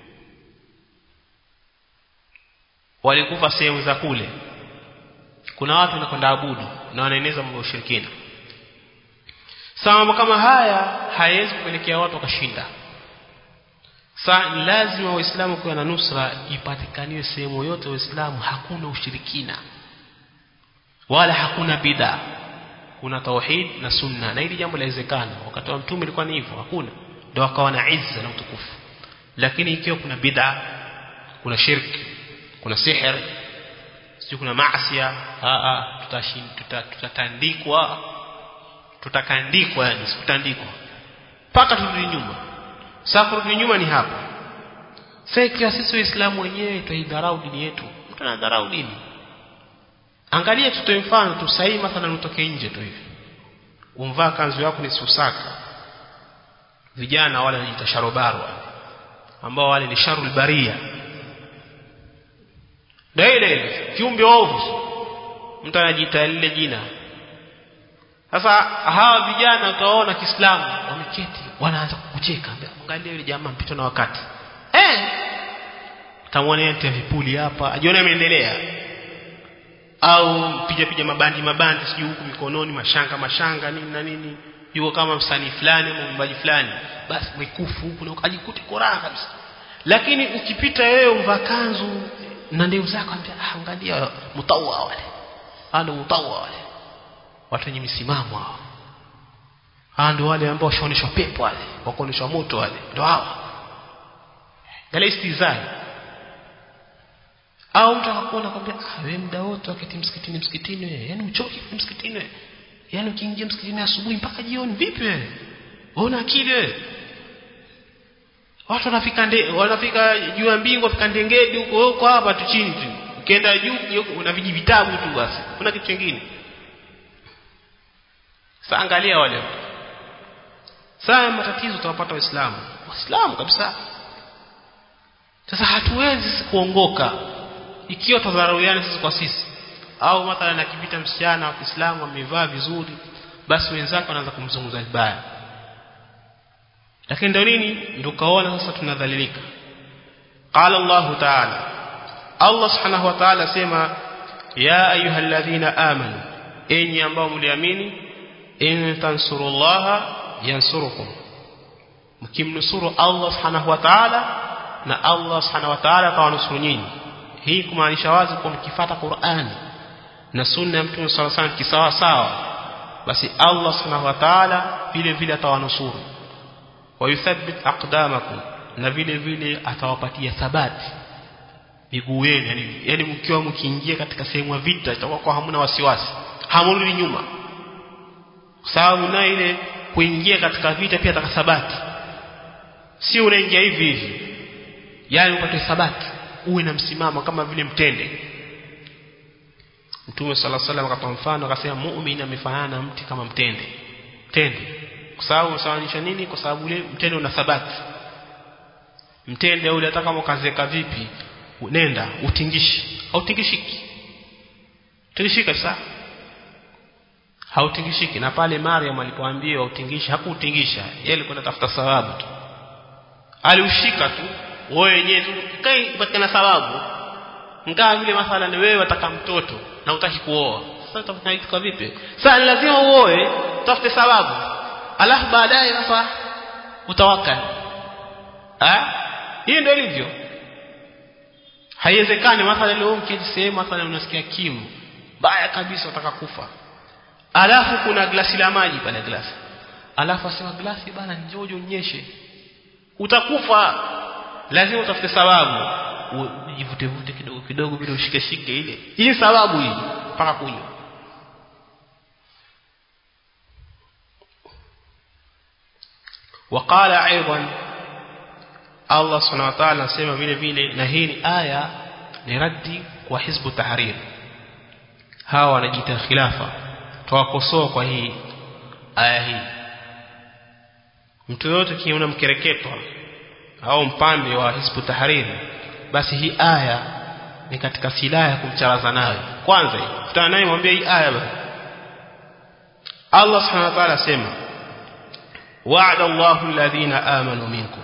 walikufa sehemu za kule kuna watu wanakwenda abudu na wanaeneza mambo ya ushirikina Sasa mambo kama haya hayawezi kupelekea watu wakashinda. Sasa lazima Waislamu kuwa na nusra ipatikaniwe sehemu yote Waislamu hakuna ushirikina wala hakuna bid'a. Kuna tauhid na sunna na hili jambo lawezekana. Wakati wa mtume ilikuwa ni hivyo, hakuna. Ndio akawa na izza na utukufu. Lakini ikiwa kuna bid'a, kuna shirki, kuna sihir, sio kuna maasi, a a tutashinda tutatandikwa tutakandikwa yani sikutandikwa mpaka turudi nyuma sasa kurudi nyuma ni hapa sasa ikiwa sisi waislamu wenyewe tuidharau dini yetu mtu anadharau dini angalia tutoe mfano tu sahihi mathalan utoke nje tu hivi umvaa kanzu yako ni susaka vijana wale wanajiita sharobaro ambao wale ni sharul baria daile kiumbe ovu mtu anajiita lile jina sasa hawa vijana utaona Kiislamu wameketi wanaanza kukucheka angalia yule jamaa mpito na wakati eh tamwona yeye vipuli hapa ajione ameendelea au piga piga mabandi mabandi sijui huku mikononi mashanga mashanga nini na nini yuko kama msanii fulani au mwimbaji fulani basi mwikufu huku na ajikute koraa kabisa lakini ukipita wewe umvaa kanzu na ndevu zako ambia angalia mutawa wale ana mutawa wale watu wenye misimamo hao hao ndio wale ambao washaoneshwa pepo wale wakaoneshwa moto wale ndio hao angalia istizai au mtu akakuona kwambia ah wewe muda wote wakati msikitini msikitini wewe yani uchoki msikitini wewe yani ukiingia msikitini asubuhi mpaka jioni vipi wewe una akili wewe watu wanafika nde, wanafika juu ya mbingu wafika ndengedi huko huko hapa tu chini tu ukienda juu una viji vitabu tu basi kuna kitu kingine sasa angalia wale sasa matatizo tutawapata waislamu waislamu kabisa sasa hatuwezi kuongoka ikiwa tadharauiana sisi kwa sisi au mathalan akipita msichana wa Kiislamu amevaa vizuri basi wenzake wanaanza kumzungumza vibaya lakini ndio nini ndio kaona sasa tunadhalilika qala Allah ta'ala Allah subhanahu wa ta'ala sema ya ayyuhalladhina amanu enyi ambao mliamini in tansurullaha yansurukum mkimnusuru Allah subhanahu wa ta'ala na Allah subhanahu wa ta'ala atawanusuru nyinyi hii kumaanisha wazi kwa mkifuata Qur'ani na sunna ya Mtume صلى الله عليه kisawa sawa basi Allah subhanahu wa ta'ala vile vile atawanusuru wa yuthabbit aqdamakum na vile vile atawapatia thabati miguu yenu yani, yani mkiwa mkiingia katika sehemu ya vita itakuwa kwa hamna wasiwasi hamurudi nyuma kwa sababu na ile kuingia katika vita pia atakathabati si unaingia hivi hivi yani upate thabati uwe na msimamo kama vile mtende Mtume sala salam akatoa mfano akasema muumini amefanana na mti kama mtende mtende kwa sababu unasababisha nini kwa sababu ule mtende una thabati mtende ule hata kama ukazeka vipi nenda utingishi hautingishiki tingishika sasa hautingishiki na pale Maryam alipoambiwa utingisha hakuutingisha yeye alikuwa anatafuta sababu tu aliushika tu wewe wenyewe tu kai patikana sababu ngaa vile mathalan wewe wataka mtoto na utaki kuoa sasa utafanya kitu vipi sasa lazima uoe tafute sababu alafu baadaye sasa utawakali ah hii ndio ilivyo haiwezekani mathalan leo mketi sehemu mathalan unasikia kimu baya kabisa utaka kufa alafu kuna glasi la maji pale glasi alafu asema glasi bana njoo unyeshe utakufa lazima utafute sababu ujivute vute kidogo kidogo bila ushike shike ile hii sababu hii mpaka kunywa وقال ايضا Allah subhanahu wa ta'ala anasema vile vile na hii ni aya ni raddi kwa hizbu tahrir hawa wanajiita khilafa tuwakosoa kwa hii aya hii mtu yote kiona mkereketwa au mpambe wa hizbu tahrir basi hii aya ni katika silaha ya kumcharaza nayo kwanza kutana naye mwambie hii aya basi Allah subhanahu wa ta'ala asema wa'ada Allahu alladhina amanu minkum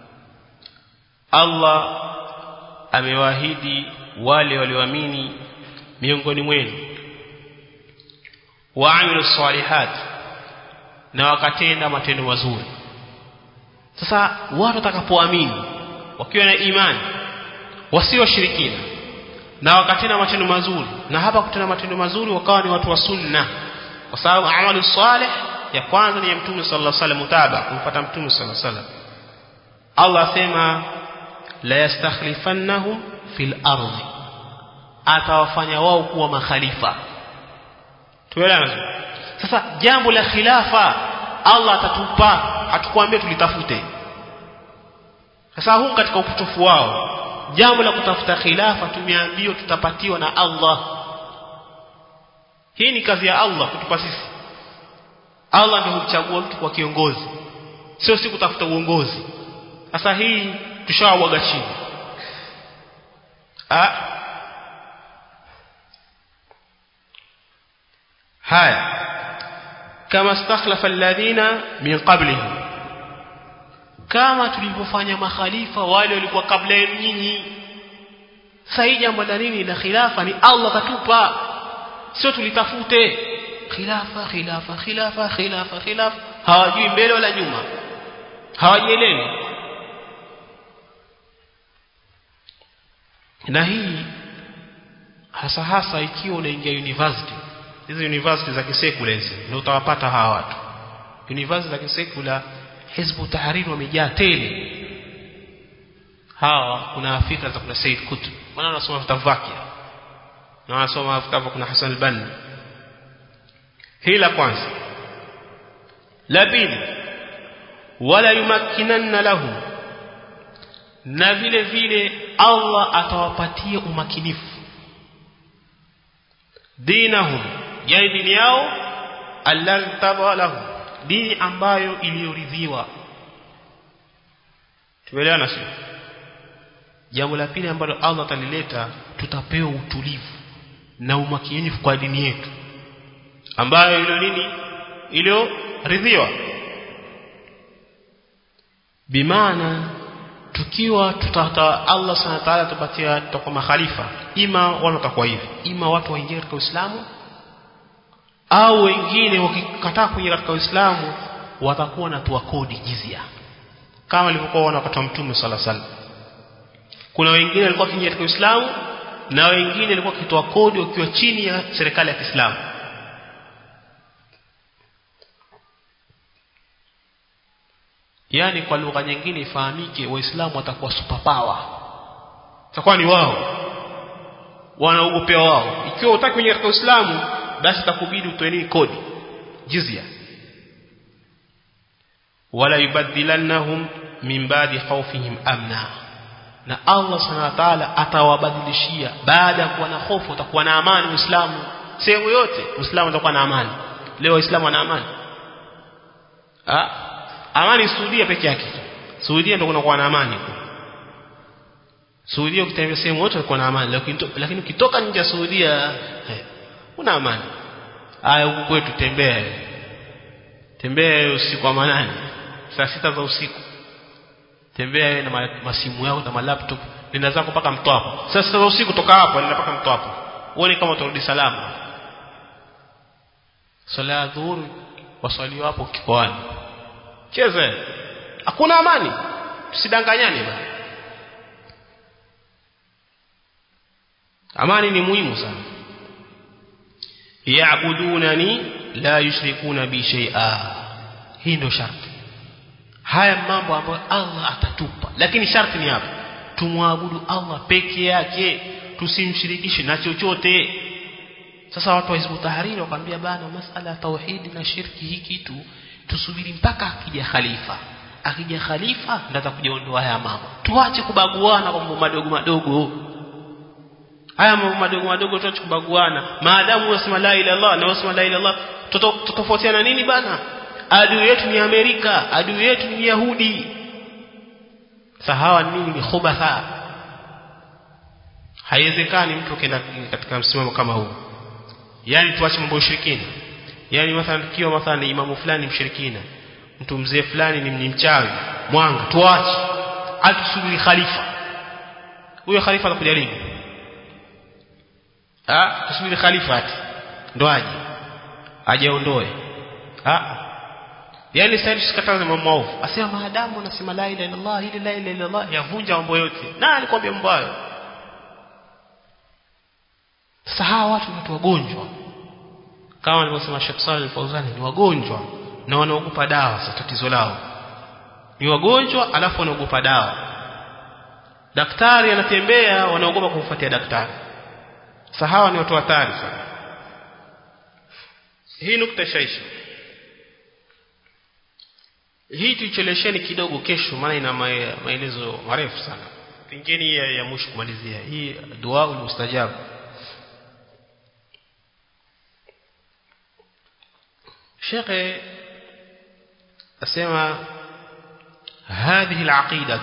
Allah amewaahidi wale walioamini miongoni mwenu waamilu salihat na wakatenda matendo mazuri sasa watu watakapoamini wakiwa na imani wasio washirikina na wakatenda matendo mazuri na hapa kutenda matendo mazuri wakawa ni watu wa sunna kwa sababu amalu salih ya kwanza ni ya mtume sallallahu alaihi wasallam mutaba kumfuata mtume sallallahu alaihi wasallam Allah asema la yastakhlifannahum fil ardi atawafanya wao kuwa makhalifa tuelewana sasa jambo la khilafa Allah atatupa hatukwambia tulitafute sasa huu katika upotofu wao jambo la kutafuta khilafa tumeambiwa tutapatiwa na Allah hii ni kazi ya Allah kutupa sisi Allah ndiye humchagua mtu kwa kiongozi sio si kutafuta uongozi sasa hii tushawabwaga chini ah haya kama stakhlafa alladhina min qablihim kama tulivyofanya makhalifa wale walikuwa kabla yenu nyinyi sasa hii jambo la nini la khilafa ni Allah katupa sio tulitafute khilafa khilafa khilafa khilafa khilafa hawajui mbele wala nyuma hawajielewi na hii hasa hasa ikiwa unaingia university hizi university za kisekula hizi ndio utawapata hawa watu university za kisekula hizbu tahrir wamejaa tele hawa kuna fikra za kuna Said Qutb maana wanasoma vitabu vyake na wanasoma vitabu kuna Hassan al-Banna hii la kwanza la pili wala yumakkinanna lahum na vile vile Allah atawapatia umakinifu dinahum yani dini yao alladhi lahum dini ambayo iliyoridhiwa tumeelewana sio jambo la pili ambalo Allah atalileta tutapewa utulivu na umakinifu kwa dini yetu ambayo ilo nini iliyoridhiwa bimaana tukiwa tutata Allah sana taala tupatia tutakuwa makhalifa ima wale watakuwa hivi ima watu waingie katika Uislamu au wengine wakikataa kuingia katika Uislamu watakuwa na toa kodi jizia kama ilivyokuwa wana wakati wa Mtume sala sala kuna wengine walikuwa kiingia katika Uislamu na wengine walikuwa kitoa kodi wakiwa chini ya serikali ya Kiislamu yani kwa lugha nyingine ifahamike waislamu watakuwa superpower watakuwa ni wao wanaogopea wao ikiwa utaki kuingia katika Uislamu basi itakubidi utoe nini kodi jizya wala yubadilannahum min ba'di khawfihim amna na Allah subhanahu wa ta'ala atawabadilishia baada ya kuwa na hofu utakuwa na amani Uislamu sehemu yote Uislamu utakuwa na amani leo Waislamu wana amani ah amani Saudia peke yake Saudia ndio kunakuwa na amani Saudia ukitembea sehemu yote uko na amani lakini lakini ukitoka nje ya Saudia eh, una amani haya huku kwetu tembea tembea usiku wa manane saa sita za usiku tembea na masimu yako na malaptop nenda zako mpaka mtwapo saa sita za usiku toka hapo nenda mpaka mtwapo uone kama utarudi salama sala ya dhuhuri waswali wapo kikoani cheze hakuna amani tusidanganyane bana amani ni muhimu sana yaabudunani la yushrikuna bi shay'a hii ndio sharti haya mambo ambayo Allah atatupa lakini sharti ni hapa tumwabudu Allah peke yake tusimshirikishe na chochote sasa watu wa Hizbu Tahrir wakwambia bana masala ya tauhidi na shirki hii kitu tusubiri mpaka akija khalifa akija khalifa ndio atakuja ondoa haya mambo tuache kubaguana kwa mambo madogo madogo haya mambo madogo madogo tuache kubaguana maadamu unasema la ilaha illallah na unasema la ilaha illallah tutofautiana nini bana adui yetu ni Amerika adui yetu ni Yahudi sahawa nini ni khubatha haiwezekani mtu kenda katika msimamo kama huu yani tuache mambo ya ushirikina yani mathalan tukiwa mathalan ni imamu fulani mshirikina mtu mzee fulani ni, ni mchawi mwanga tuache atusubiri khalifa huyo khalifa atakuja lini ah tusubiri khalifa ati ndo aje aje aondoe ah yani sasa tusikataze mambo maovu asema maadamu anasema la ilaha illallah ile la ilaha illallah yavunja mambo yote na alikwambia mambo hayo sasa hawa watu ni watu wagonjwa kama alivyosema Sheikh Saleh Al-Fauzani ni wagonjwa na wanaogopa dawa sasa tatizo lao ni wagonjwa alafu wanaogopa dawa daktari anatembea wanaogopa kumfuatia daktari sasa hawa ni watu hatari sana hii nukta shaisha hii tuichelesheni kidogo kesho maana ina maelezo marefu sana pengine ya, ya mwisho kumalizia hii dua mustajab Sheikh asema هذه العقيدة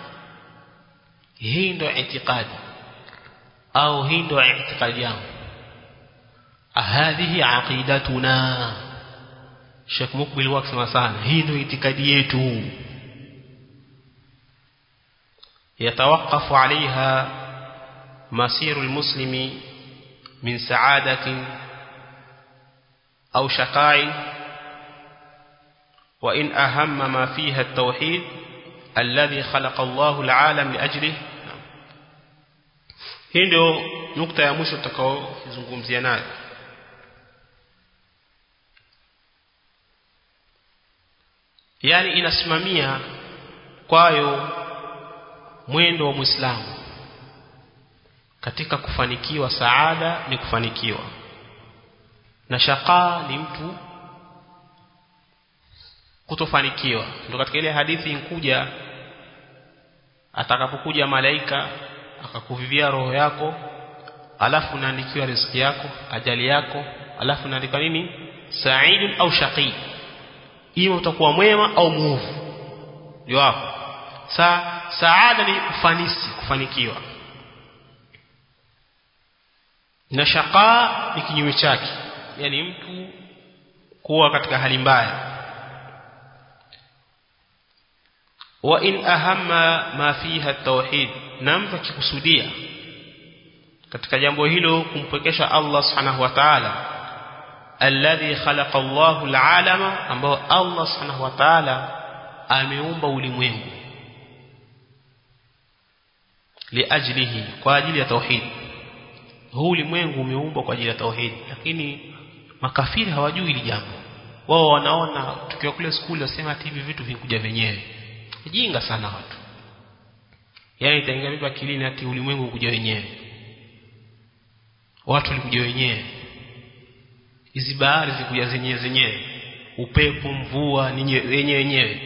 hii ndio itikadi au hii ndio itikadi yangu hadhihi aqidatuna Sheikh Mukbil wakisema sana hii ndio itikadi yetu يتوقف عليها مسير المسلم من سعادة أو شقاء وإن أهم ما فيها التوحيد الذي خلق الله العالم لأجله hii ndio nukta ya mwisho tutakaozungumzia nayo yani inasimamia kwayo mwendo wa Muislamu katika kufanikiwa saada ni kufanikiwa na shaqa ni mtu kutofanikiwa ndio katika ile hadithi inkuja atakapokuja malaika akakuvivia roho yako alafu unaandikiwa riziki yako ajali yako alafu unaandika nini sa'idun au shaqi ima utakuwa mwema au muovu ndio hapo sa saada ni ufanisi kufanikiwa na shaqa ni kinyume chake yani mtu kuwa katika hali mbaya wa in ahamma ma fiha at-tauhid na mtu akikusudia katika jambo hilo kumpwekesha Allah subhanahu wa ta'ala alladhi khalaqa Allahu al-alama ambao Allah subhanahu wa ta'ala ameumba ulimwengu liajlihi kwa ajili ya tauhid huu ulimwengu umeumbwa kwa ajili ya tauhid lakini makafiri hawajui hili jambo wao wanaona tukiwa kule skuli wasema ati hivi vitu vinakuja wenyewe jinga sana watu yani itaingia vipi akilini ati ulimwengu kuja wenyewe watu walikuja wenyewe hizi bahari zikuja zenyewe zenyewe upepo mvua ni wenyewe wenyewe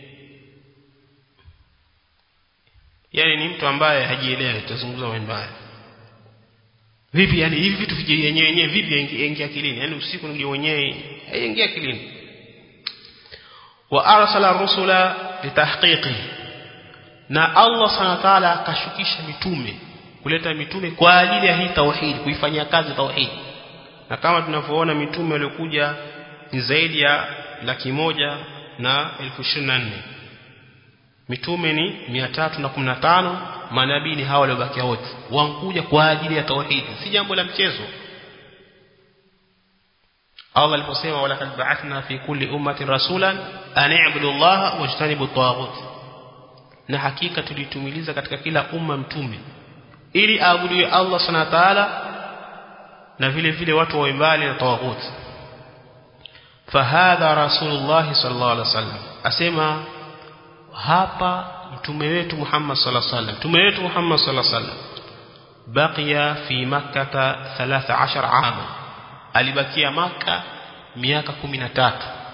yani ni mtu ambaye hajielewi tuzungumza mambo haya vipi yani hivi vitu vije yenyewe yenyewe vipi yaingia akilini yani usiku ndio wenyewe haingia akilini wa arsala rusula litahqiqi na Allah subhanahu wa ta'ala akashukisha mitume kuleta mitume kwa ajili ya hii tauhid kuifanyia kazi tauhid na kama tunavyoona mitume waliokuja ni zaidi ya laki moja na elfu ishirini na nne mitume ni mia tatu na kumi na tano manabii ni hawa waliobakia wote wankuja kwa ajili ya tauhidi si jambo la mchezo Allah aliposema walakad ba'athna fi kulli ummatin rasulan an i'budu Allah wajtanibu at na hakika tulitumiliza katika kila umma mtume ili aabudiwe Allah subhanahu wa ta'ala na vile vile watu wawe mbali na tawagut fahadha rasulullah sallallahu alaihi wasallam asema hapa mtume wetu Muhammad sallallahu alaihi wasallam mtume wetu Muhammad sallallahu alaihi wasallam baqiya fi makkah 13 ama alibakia maka miaka 13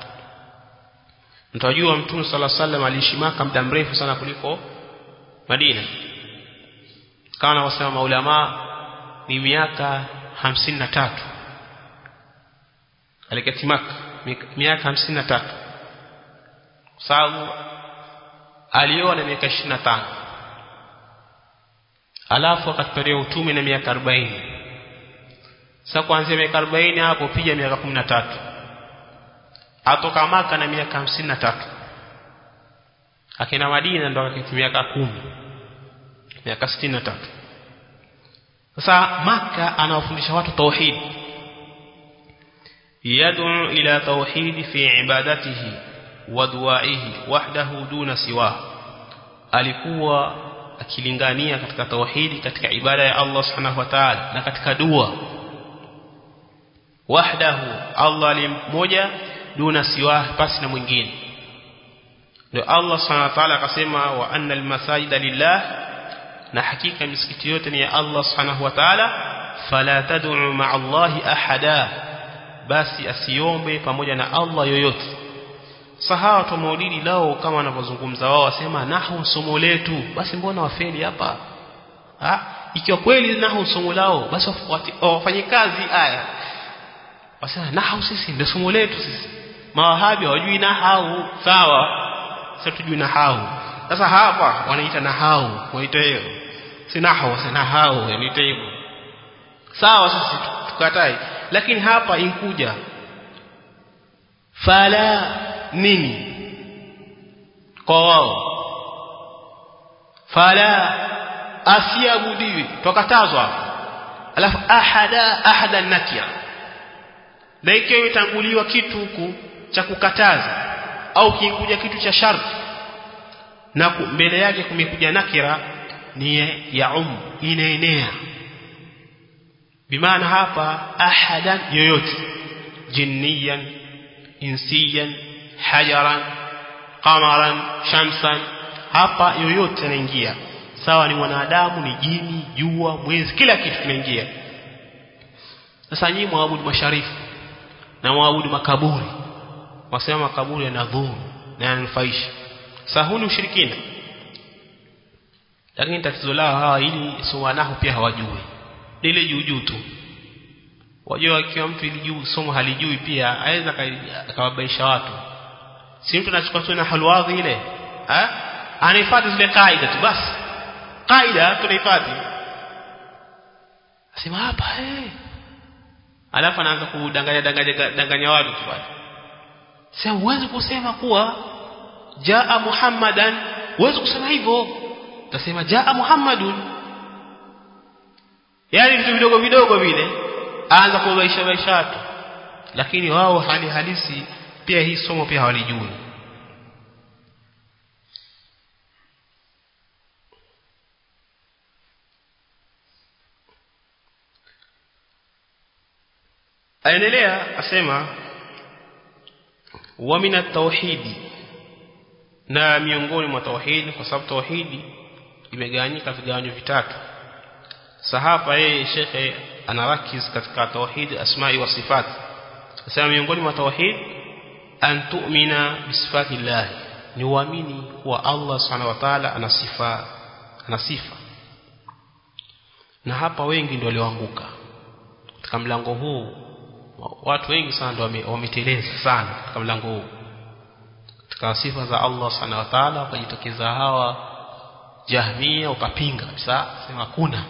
mtajua mtume sallallahu alaihi wasallam aliishi maka muda mrefu sana kuliko Madina kama wasema maulama ni miaka 53 alikati maka miaka 53 sababu alioa na miaka 25 alafu akatupatia utume na miaka 40 sasa kuanzia miaka 40 hapo piga miaka 13 atoka maka na miaka 53 akina Madina ndo akaketi miaka 10 miaka 63 sasa maka anawafundisha watu tauhid yad'u ila tauhid fi ibadatihi wa du'aihi wahdahu duna siwa alikuwa akilingania katika tauhidi katika ibada ya Allah subhanahu wa ta'ala na katika dua wahdahu Allah ni mmoja duna siwa pasi na mwingine ndio Allah subhanahu wa ta'ala akasema wa anna almasajida lillah na hakika misikiti yote ni ya Allah subhanahu wa ta'ala fala tad'u ma'a Allah ahada basi asiombe pamoja na Allah yoyote sahawa wa maulidi lao kama wanavyozungumza wao wasema nahu somo letu basi mbona wafeli hapa ha ikiwa kweli nahu somo lao basi wafanye kazi aya wasema nahu sisi ndio somo letu sisi mawahabi hawajui nahau sawa sasa tujui nahau sasa hapa wanaita nahau wanaita hiyo si nahau si nahau wanaita hivyo sawa sisi tukatai lakini hapa inkuja fala nini kwa wao fala asiabudiwi tukatazwa alafu ahada ahada nakia na ikiwa imetanguliwa kitu huku cha kukataza au kikuja kitu cha sharti na mbele yake kumekuja nakira ni ya um inaenea bimaana hapa ahadan yoyote jinniyan insiyan hajaran qamaran shamsan hapa yoyote anaingia sawa ni mwanadamu ni jini jua mwezi kila kitu kinaingia sasa nyinyi mwabudu masharifu na mwabudu makaburi wasema makaburi yanadhuru na yananufaisha sasa huu ni ushirikina lakini tatizo lao hawa ili sowanahu pia hawajui ile juu juu tu wajua ikiwa mtu ili juu somo halijui pia aweza akawabaisha watu si mtu anachukua tu na halwadhi ile eh anahifadhi zile kaida tu basi kaida tunahifadhi asema hapa eh alafu anaanza kudanganya danganya danganya watu tu basi sasa huwezi kusema kuwa jaa muhammadan huwezi kusema hivyo utasema jaa muhammadun yani vitu vidogo vidogo vile aanza kubaisha baisha watu lakini wao hali halisi pia hii somo pia hawalijui aendelea asema wa min at-tauhidi na miongoni mwa tauhidi kwa sababu tauhidi imegawanyika vigawanyo vitatu sahaba yeye shekhe anarakiz katika tauhid asma'i wa sifat asema miongoni mwa tauhid an tu'mina bi sifati llah ni uamini kuwa Allah subhanahu wa ta'ala ana sifa ana sifa na hapa wengi ndio walioanguka katika mlango huu watu wengi sana ndio wameteleza sana katika mlango huu katika sifa za Allah subhanahu wa ta'ala wakajitokeza hawa jahmia wakapinga kabisa sema kuna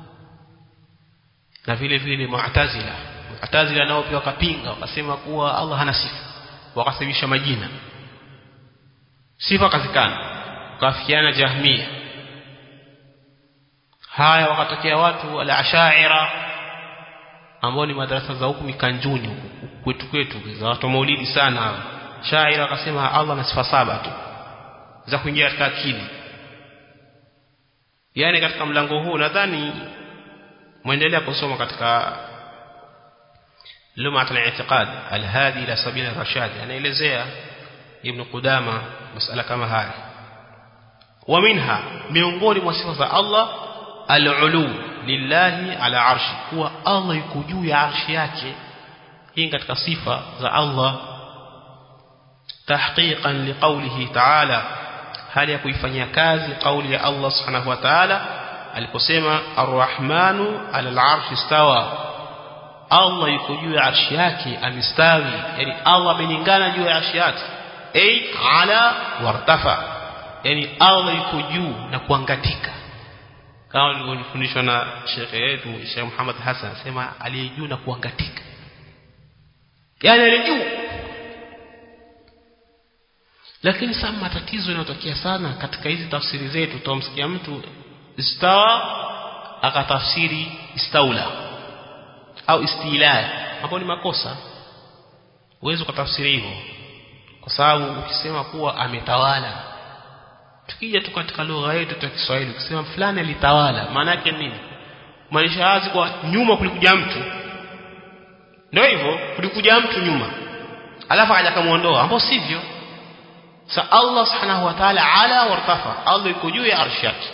na vile vile mu'tazila mu'tazila nao pia wakapinga wakasema kuwa Allah hana sifa wakasababisha majina sifa kazikana wakafikiana jahmia haya wakatokea watu al-ashaira ambao ni madarasa za huku mikanjuni huku kwetu kwetu za watu maulidi sana shaira wakasema Allah ana sifa saba tu za kuingia katika akili yani katika mlango huu nadhani muendelea kusoma katika lumat al-i'tiqad al-hadi ila sabila rashad anaelezea ibn Qudama masala kama haya wa minha miongoni mwa sifa za Allah al-ulu lillahi ala arshi kuwa Allah yuko juu ya arshi yake hii katika sifa za Allah tahqiqan liqawlihi ta'ala hali ya kuifanyia kazi kauli ya Allah subhanahu wa ta'ala aliposema arrahmanu ala al-arshi istawa Allah yuko juu ya arshi yake amistawi yani Allah ameningana juu ya arshi yake ay ala wartafa yani Allah yuko juu na kuangatika kama nilivyofundishwa na shekhe yetu Sheikh Muhammad Hassan sema aliye juu na kuangatika yani aliye juu lakini sasa matatizo yanayotokea sana katika hizi tafsiri zetu tutamsikia mtu istawa akatafsiri istaula au istila hapo ni makosa uwezo ukatafsiri hivyo kwa sababu ukisema kuwa ametawala tukija tu katika lugha yetu ya Kiswahili ukisema fulani alitawala maana yake nini maanisha wazi kwa nyuma kulikuja mtu ndio hivyo kulikuja mtu nyuma alafu akaja kumuondoa ambao sivyo sa Allah subhanahu wa ta'ala ala wartafa Allah yuko juu ya arshi yake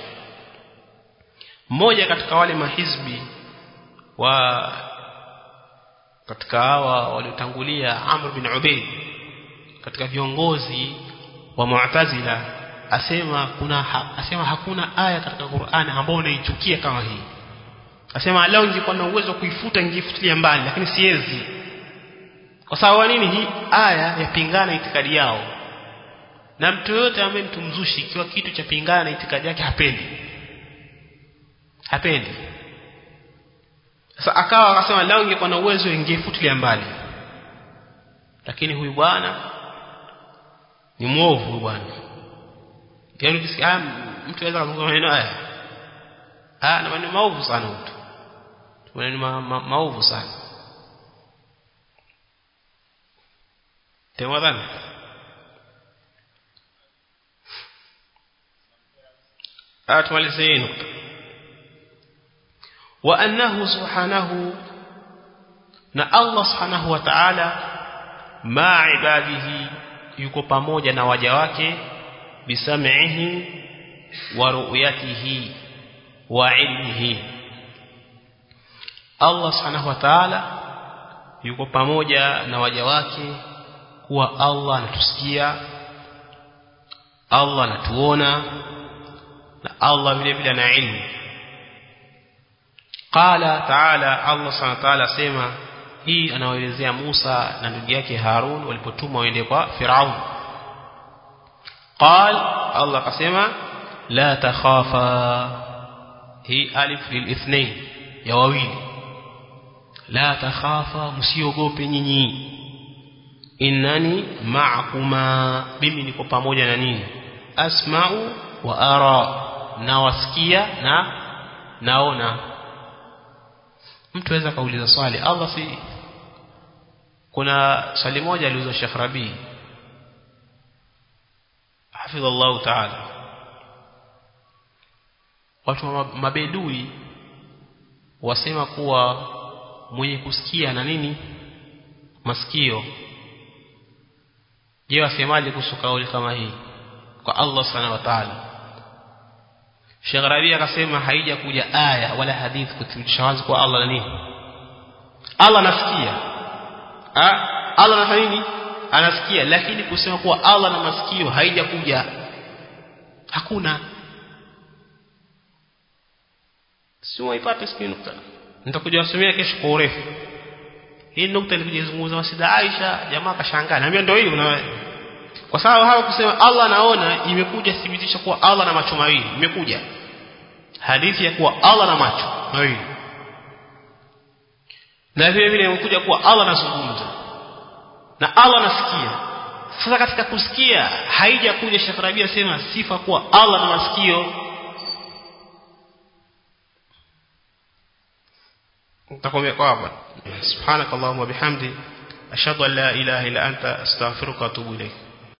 mmoja katika wale mahizbi wa katika hawa waliotangulia Amr bin Ubayd katika viongozi wa Mu'tazila asema kuna ha, asema hakuna aya katika Qur'an ambayo unaichukia kama hii asema leo ningekuwa na uwezo kuifuta ningefutilia mbali lakini siwezi kwa sababu nini hii aya yapingana itikadi yao na mtu yote ambaye mtu mzushi ikiwa kitu cha pingana na itikadi yake hapendi hapendi sasa akawa akasema lao ingekuwa na uwezo ingefutilia mbali lakini huyu bwana ni mwovu huyu bwana yaani ukisikia mtu anaweza kuzungumza maneno haya ah na maneno maovu sana mtu maneno ma, ma, maovu sana temadhani ah tumalize hii nukta wa annahu subhanahu na Allah subhanahu wa ta'ala ma ibadihi yuko pamoja na waja wake bisam'ihi wa ru'yatihi wa ilmihi Allah subhanahu wa ta'ala yuko pamoja na waja wake kuwa Allah anatusikia Allah anatuona na Allah vile vile ana ilmu qala ta'ala Allah subhanahu wa ta'ala sema hii anawaelezea Musa na ndugu yake Harun walipotumwa waende kwa Firaun قال الله قسم لا تخافا هي ألف للاثنين يا wawili لا تخافا msiogope nyinyi innani ma'akuma mimi niko pamoja na nyinyi asma'u wa ara nawasikia na naona mtu aweza kauliza swali Allah si kuna swali moja aliulizwa Sheikh Rabi hafidha Allah ta'ala watu wa mabedui wasema kuwa mwenye kusikia na nini masikio je wasemaje kuhusu kauli kama hii kwa Allah subhanahu wa ta'ala Sheikh Rabi akasema haija kuja aya wala hadithi kuthibitisha wazi kwa Allah na nini Allah anasikia ah Allah anafanya nini anasikia lakini kusema kuwa Allah na masikio haija kuja hakuna si waipate siku nukta nitakuja wasomea kesho kwa urefu hii nukta ilikuja kuzungumza wasida Aisha jamaa kashangaa naambia ndio hiyo na kwa sababu hawa kusema Allah anaona imekuja thibitisha kuwa Allah na macho mawili imekuja hadithi ya kuwa Allah na macho mawili na vile vile imekuja kuwa Allah anazungumza na Allah anasikia sasa katika kusikia haija kuja Sheikh Rabia sema sifa kuwa Allah na masikio nitakwambia kwa hapa subhanakallahumma bihamdi ashhadu an la ilaha illa anta astaghfiruka wa atubu ilayk